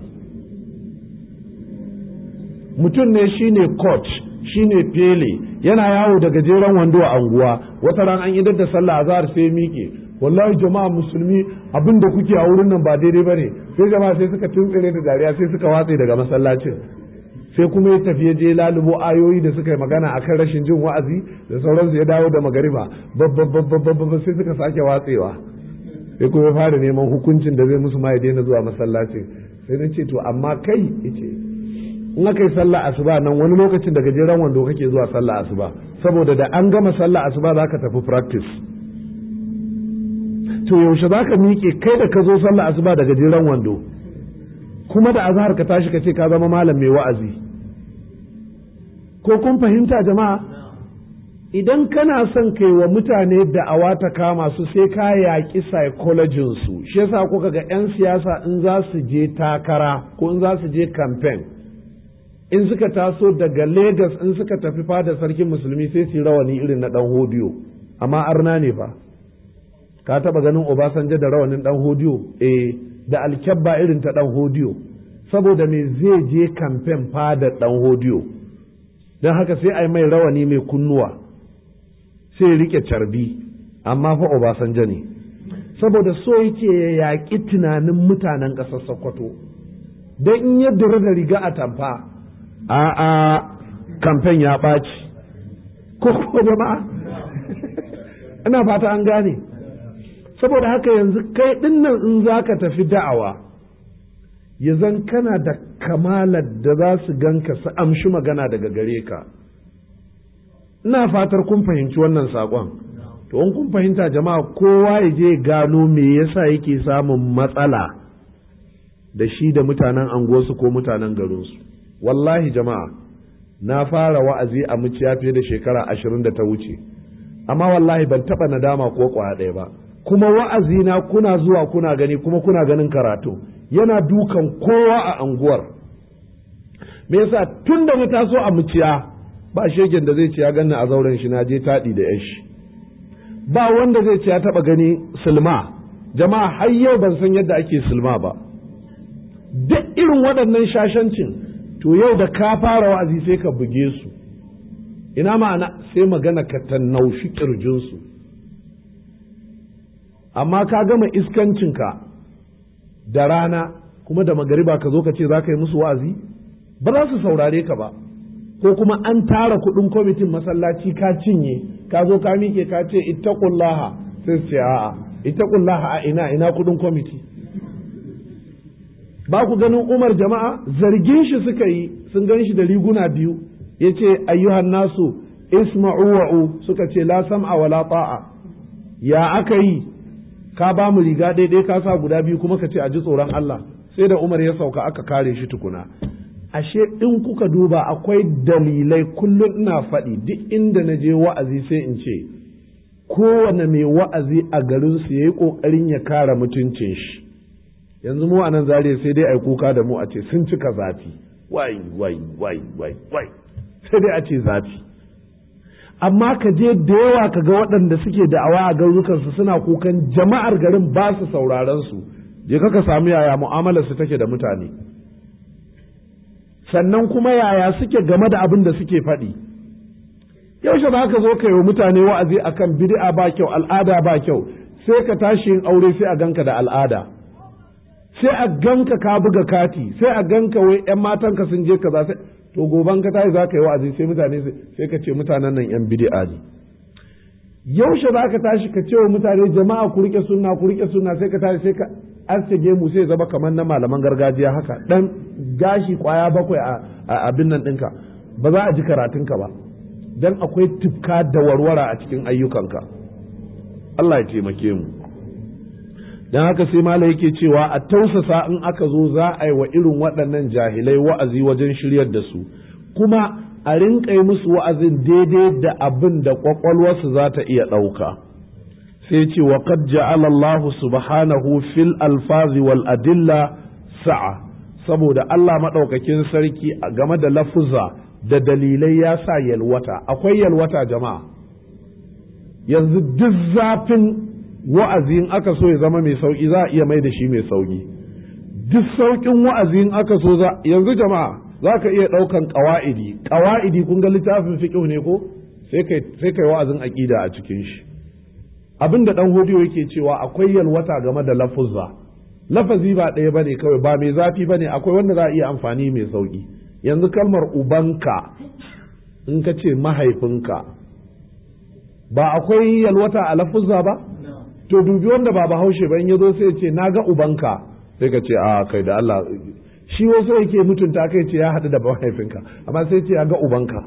mutum ne shine coach shine fele yana yawo da gajeren wando a anguwa wata ran an idar da sallah azhar sai miƙe wallahi jama'a musulmi abin da kuke a wurin nan ba daidai bane sai jama'a sai suka tuntsire da dariya sai suka watse daga masallacin sai kuma ya tafi ya je lalubo ayoyi da suka yi magana akan rashin jin wa'azi da sauransu ya dawo da magariba babba sai suka sake watsewa sai kuma ya fara neman hukuncin da zai musu ma ya daina zuwa masallacin sai na ce to amma kai yace in aka yi sallah asuba nan wani lokacin daga gajeren wando kake zuwa sallah asuba saboda da an gama sallah asuba za ka tafi practice to yaushe za ka miƙe kai da ka zo sallah asuba daga gajeren wando kuma da azhar ka tashi ka ce ka zama malam mai wa'azi ko kun fahimta jama'a idan kana son kai wa mutane da'awa ta kama su sai ka yaƙi psychologin su shi yasa kuka ga 'yan siyasa in za su je takara ko in za su je campaign in suka taso daga Legas in suka tafi fada sarkin musulmi sai su rawani irin na dan hodiyo amma arna ne fa ka taba ganin Obasanjo da rawanin dan hodiyo eh da alkyabba irin ta dan hodiyo saboda me zai je kamfen fada dan hodiyo don haka sai a yi mai rawani mai kunnuwa sai rike carbi amma fa Obasanjo ne saboda so yake ya yaƙi tunanin mutanen ƙasar Sokoto don in ya dura da riga a tamfa a'a kamfen ya ɓaci ko kuma jama'a ina fata an gane saboda haka yanzu kai dinnan in za ka tafi da'awa ya zan kana da kamalar da za su ganka su amshi magana daga gare ka ina fatar kun fahimci wannan saƙon to in kun fahimta jama'a kowa ya je gano me yasa yake samun matsala da shi da mutanen anguwarsu ko mutanen garinsu wallahi jama'a na fara wa'azi a muciya fiye da shekara ashirin da ta wuce amma wallahi ban taɓa nadama ko kwaya ɗaya ba kuma wa'azi na kuna zuwa kuna gani kuma kuna ganin karatu yana dukan kowa a anguwar me yasa tun da na taso a muciya ba shegen da zai ce ya ganna a zauren shi na je taɗi da yashi ba wanda zai ce ya taɓa gani silma jama'a har yau ban san yadda ake silma ba duk irin waɗannan shashancin to yau da ka fara wa'azi sai ka buge su ina ma'ana sai magana ka tannaushi ƙirjinsu amma ka gama iskancinka da rana kuma da magariba ka zo ka ce za ka yi musu wa'azi ba za su saurare ka ba ko kuma an tara kuɗin kwamitin masallaci ka cinye ka zo ka miƙe ka ce ittaqullaha sai su ce a'a ittaqullaha a ina ina kuɗin kwamiti ba ku ganin umar jama'a zargin shi suka yi sun gan shi da riguna biyu ya ce ayyuhan nasu isma'u wa'u suka ce la sam'a wala ta'a ya aka yi ka ba mu riga daidai ka sa guda biyu kuma ka ce a ji tsoron Allah sai da umar ya sauka aka kare shi tukuna ashe in kuka duba akwai dalilai kullum ina faɗi duk inda na je wa'azi sai in ce kowane mai wa'azi a garinsu ya yi ƙoƙarin ya kare mutuncin shi yanzu mu a nan zariya sai dai a yi kuka da mu a ce sun cika zafi wai wai wai wai wai sai dai a ce zafi amma ka je da yawa ka ga waɗanda suke da'awa a garurukansu suna kukan jama'ar garin ba su sauraron su je ka samu yaya mu'amalar su take da mutane sannan kuma yaya suke game da abin da suke faɗi yaushe za ka zo ka yi wa mutane wa'azi akan bid'a ba kyau al'ada ba kyau sai ka tashi yin aure sai a ganka da al'ada sai a ganka ka buga kati sai a ganka wai yan matanka sun je kaza sai to goban ka tashi za ka yi wa'azi sai mutane sai ka ce mutanen nan yan bid'a ne yaushe za ka tashi ka ce wa mutane jama'a ku rike sunna ku rike sunna sai ka tashi sai ka aske gemu sai zama kamar na malaman gargajiya haka dan gashi kwaya bakwai a abin nan ɗinka ba za a ji karatunka ba dan akwai tufka da warwara a cikin ayyukanka Allah ya taimake mu don haka sai mala yake cewa a tausasa in aka zo za a yi wa irin waɗannan jahilai wa'azi wajen shiryar da su kuma a rinƙa yi musu wa'azin daidai da abin da ƙwaƙwalwarsu za ta iya ɗauka sai ce wa qad ja'ala Allah subhanahu fil alfazi wal adilla sa'a saboda Allah maɗaukakin sarki a game da lafuza da dalilai ya sa yalwata akwai yalwata jama'a yanzu duk zafin wa'azi in aka so ya zama mai sauƙi za a iya mai da shi mai sauƙi duk sauƙin wa'azi in aka so za yanzu jama'a za ka iya ɗaukan ƙawa'idi ƙawa'idi kun ga littafin fiƙihu ne ko sai kai wa'azin aƙida a cikin shi abin da ɗan hodiyo yake cewa akwai yalwata game da lafuzza lafazi ba ɗaya bane kawai ba mai zafi bane akwai wanda za a iya amfani mai sauƙi yanzu kalmar ubanka in ka ce mahaifinka ba akwai yalwata a lafuzza ba to dubi wanda ba bahaushe ba in ya zo sai ya ce na ga ubanka sai ka ce a kai da Allah shi wasu yake mutunta kai ce ya haɗu da mahaifinka amma sai ce ya ga ubanka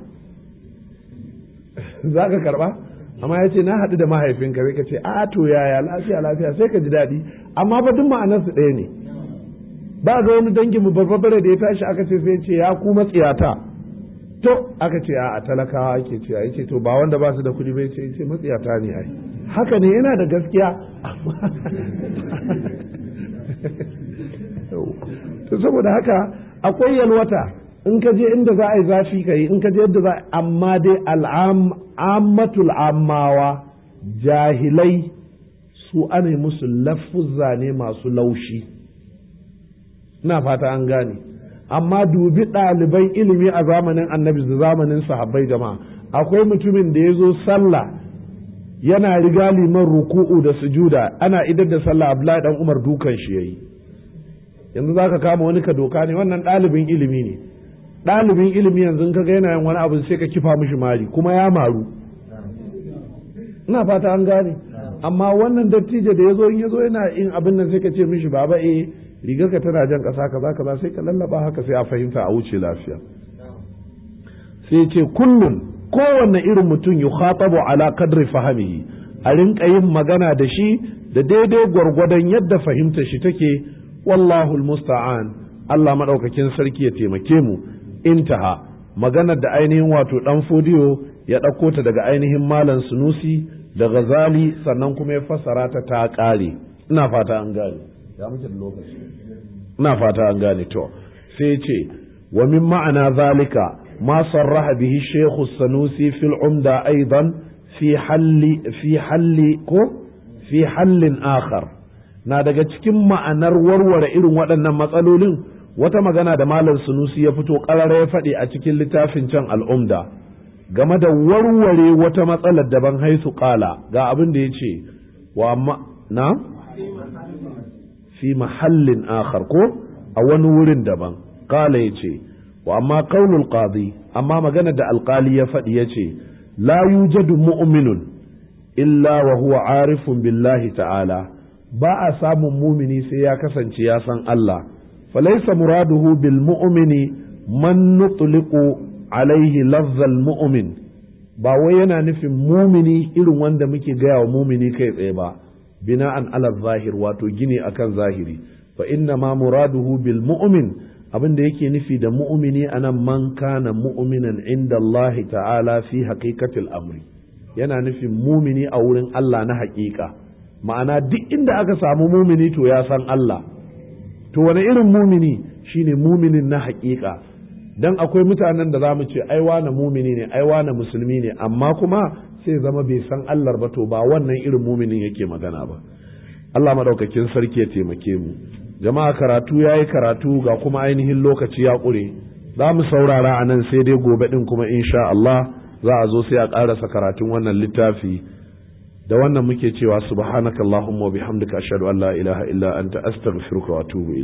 za ka karɓa amma ya ce na haɗu da mahaifinka sai ka ce a to yaya lafiya lafiya sai ka ji daɗi amma ba duk ma'anarsu ɗaya ne ba ga wani dangin mu barbare da ya tashi aka ce sai ce ya ku matsiyata to aka ce a talakawa ake cewa yace to ba wanda ba su da kuɗi bai ce ce matsiyata ne ai haka ne yana da gaskiya to saboda haka akwai yalwata in ka je inda za a yi zafi ka yi in ka je yadda za amma dai al'ammatul ammawa jahilai su ana musu lafuzza ne masu laushi ina fata an gane amma dubi ɗaliban ilimi a zamanin annabi da zamanin sahabbai jama'a akwai mutumin da ya zo sallah yana riga liman ruku'u da sujuda ana idar da sallah abdullahi dan umar dukan shi yayi yanzu za ka kama wani ka doka ne wannan ɗalibin ilimi ne ɗalibin ilimi yanzu ka ga yana yin wani abu sai ka kifa mishi mari kuma ya maru ina fata an gane amma wannan dattijo da ya zo in ya zo yana yin abin nan sai ka ce mishi baba eh rigar ka tana jan ƙasa kaza kaza sai ka lallaba haka sai a fahimta a wuce lafiya sai ce kullum kowanne irin mutum yukhatabu ala qadri fahimihi a rinka yin magana da shi da daidai gwargwadon yadda fahimta shi take wallahu musta'an Allah madaukakin sarki ya taimake mu intaha maganar da ainihin wato dan fodiyo ya ɗauko ta daga ainihin malam sunusi da ghazali sannan kuma ya fassara ta ta ƙare ina fata an gane ya muke da lokaci ina fata an gane to sai ce wa min ma'ana zalika ma sarraha bihi shaykh sanusi fil umda aidan fi halli fi halli ko fi hallin akhar na daga cikin ma'anar warware irin waɗannan matsalolin wata magana da malam sunusi ya fito ƙarara ya faɗi a cikin littafin can al'umda game da warware wata matsalar daban haisu ƙala ga abin da ya ce wa na fi mahallin akhar ko a wani wurin daban ƙala ya ce wa amma qaulul qadi amma magana da alƙali ya faɗi ya ce la yujadu mu'minun illa wa huwa arifun billahi ta'ala ba a samun mumini sai ya kasance ya san Allah falaisa muraduhu bil mu'mini man nutliqu alaihi lafzal mu'min ba wai yana nufin mumini irin wanda muke gaya wa mumini kai tsaye ba bina'an ala zahir wato gini akan zahiri fa inna ma muraduhu bil mu'min abin da yake nufi da mu'mini anan man kana mu'minan inda Allah ta'ala fi haqiqatil amri yana nufin mumini a wurin Allah na haƙiƙa ma'ana duk inda aka samu mumini to ya san Allah to wani irin mumini shine muminin na haƙiƙa dan akwai mutanen da zamu ce ai wane mumini ne ai wane musulmi ne amma kuma sai zama bai san Allah ba to ba wannan irin muminin yake magana ba Allah madaukakin sarki ya taimake mu jama'a karatu yayi karatu ga kuma ainihin lokaci ya ƙure za mu saurara a nan sai dai gobe din kuma insha Allah za a zo sai a ƙarasa karatun wannan littafi da wannan muke cewa subhanakallahumma wa bihamdika ashhadu an la ilaha illa anta astaghfiruka wa atubu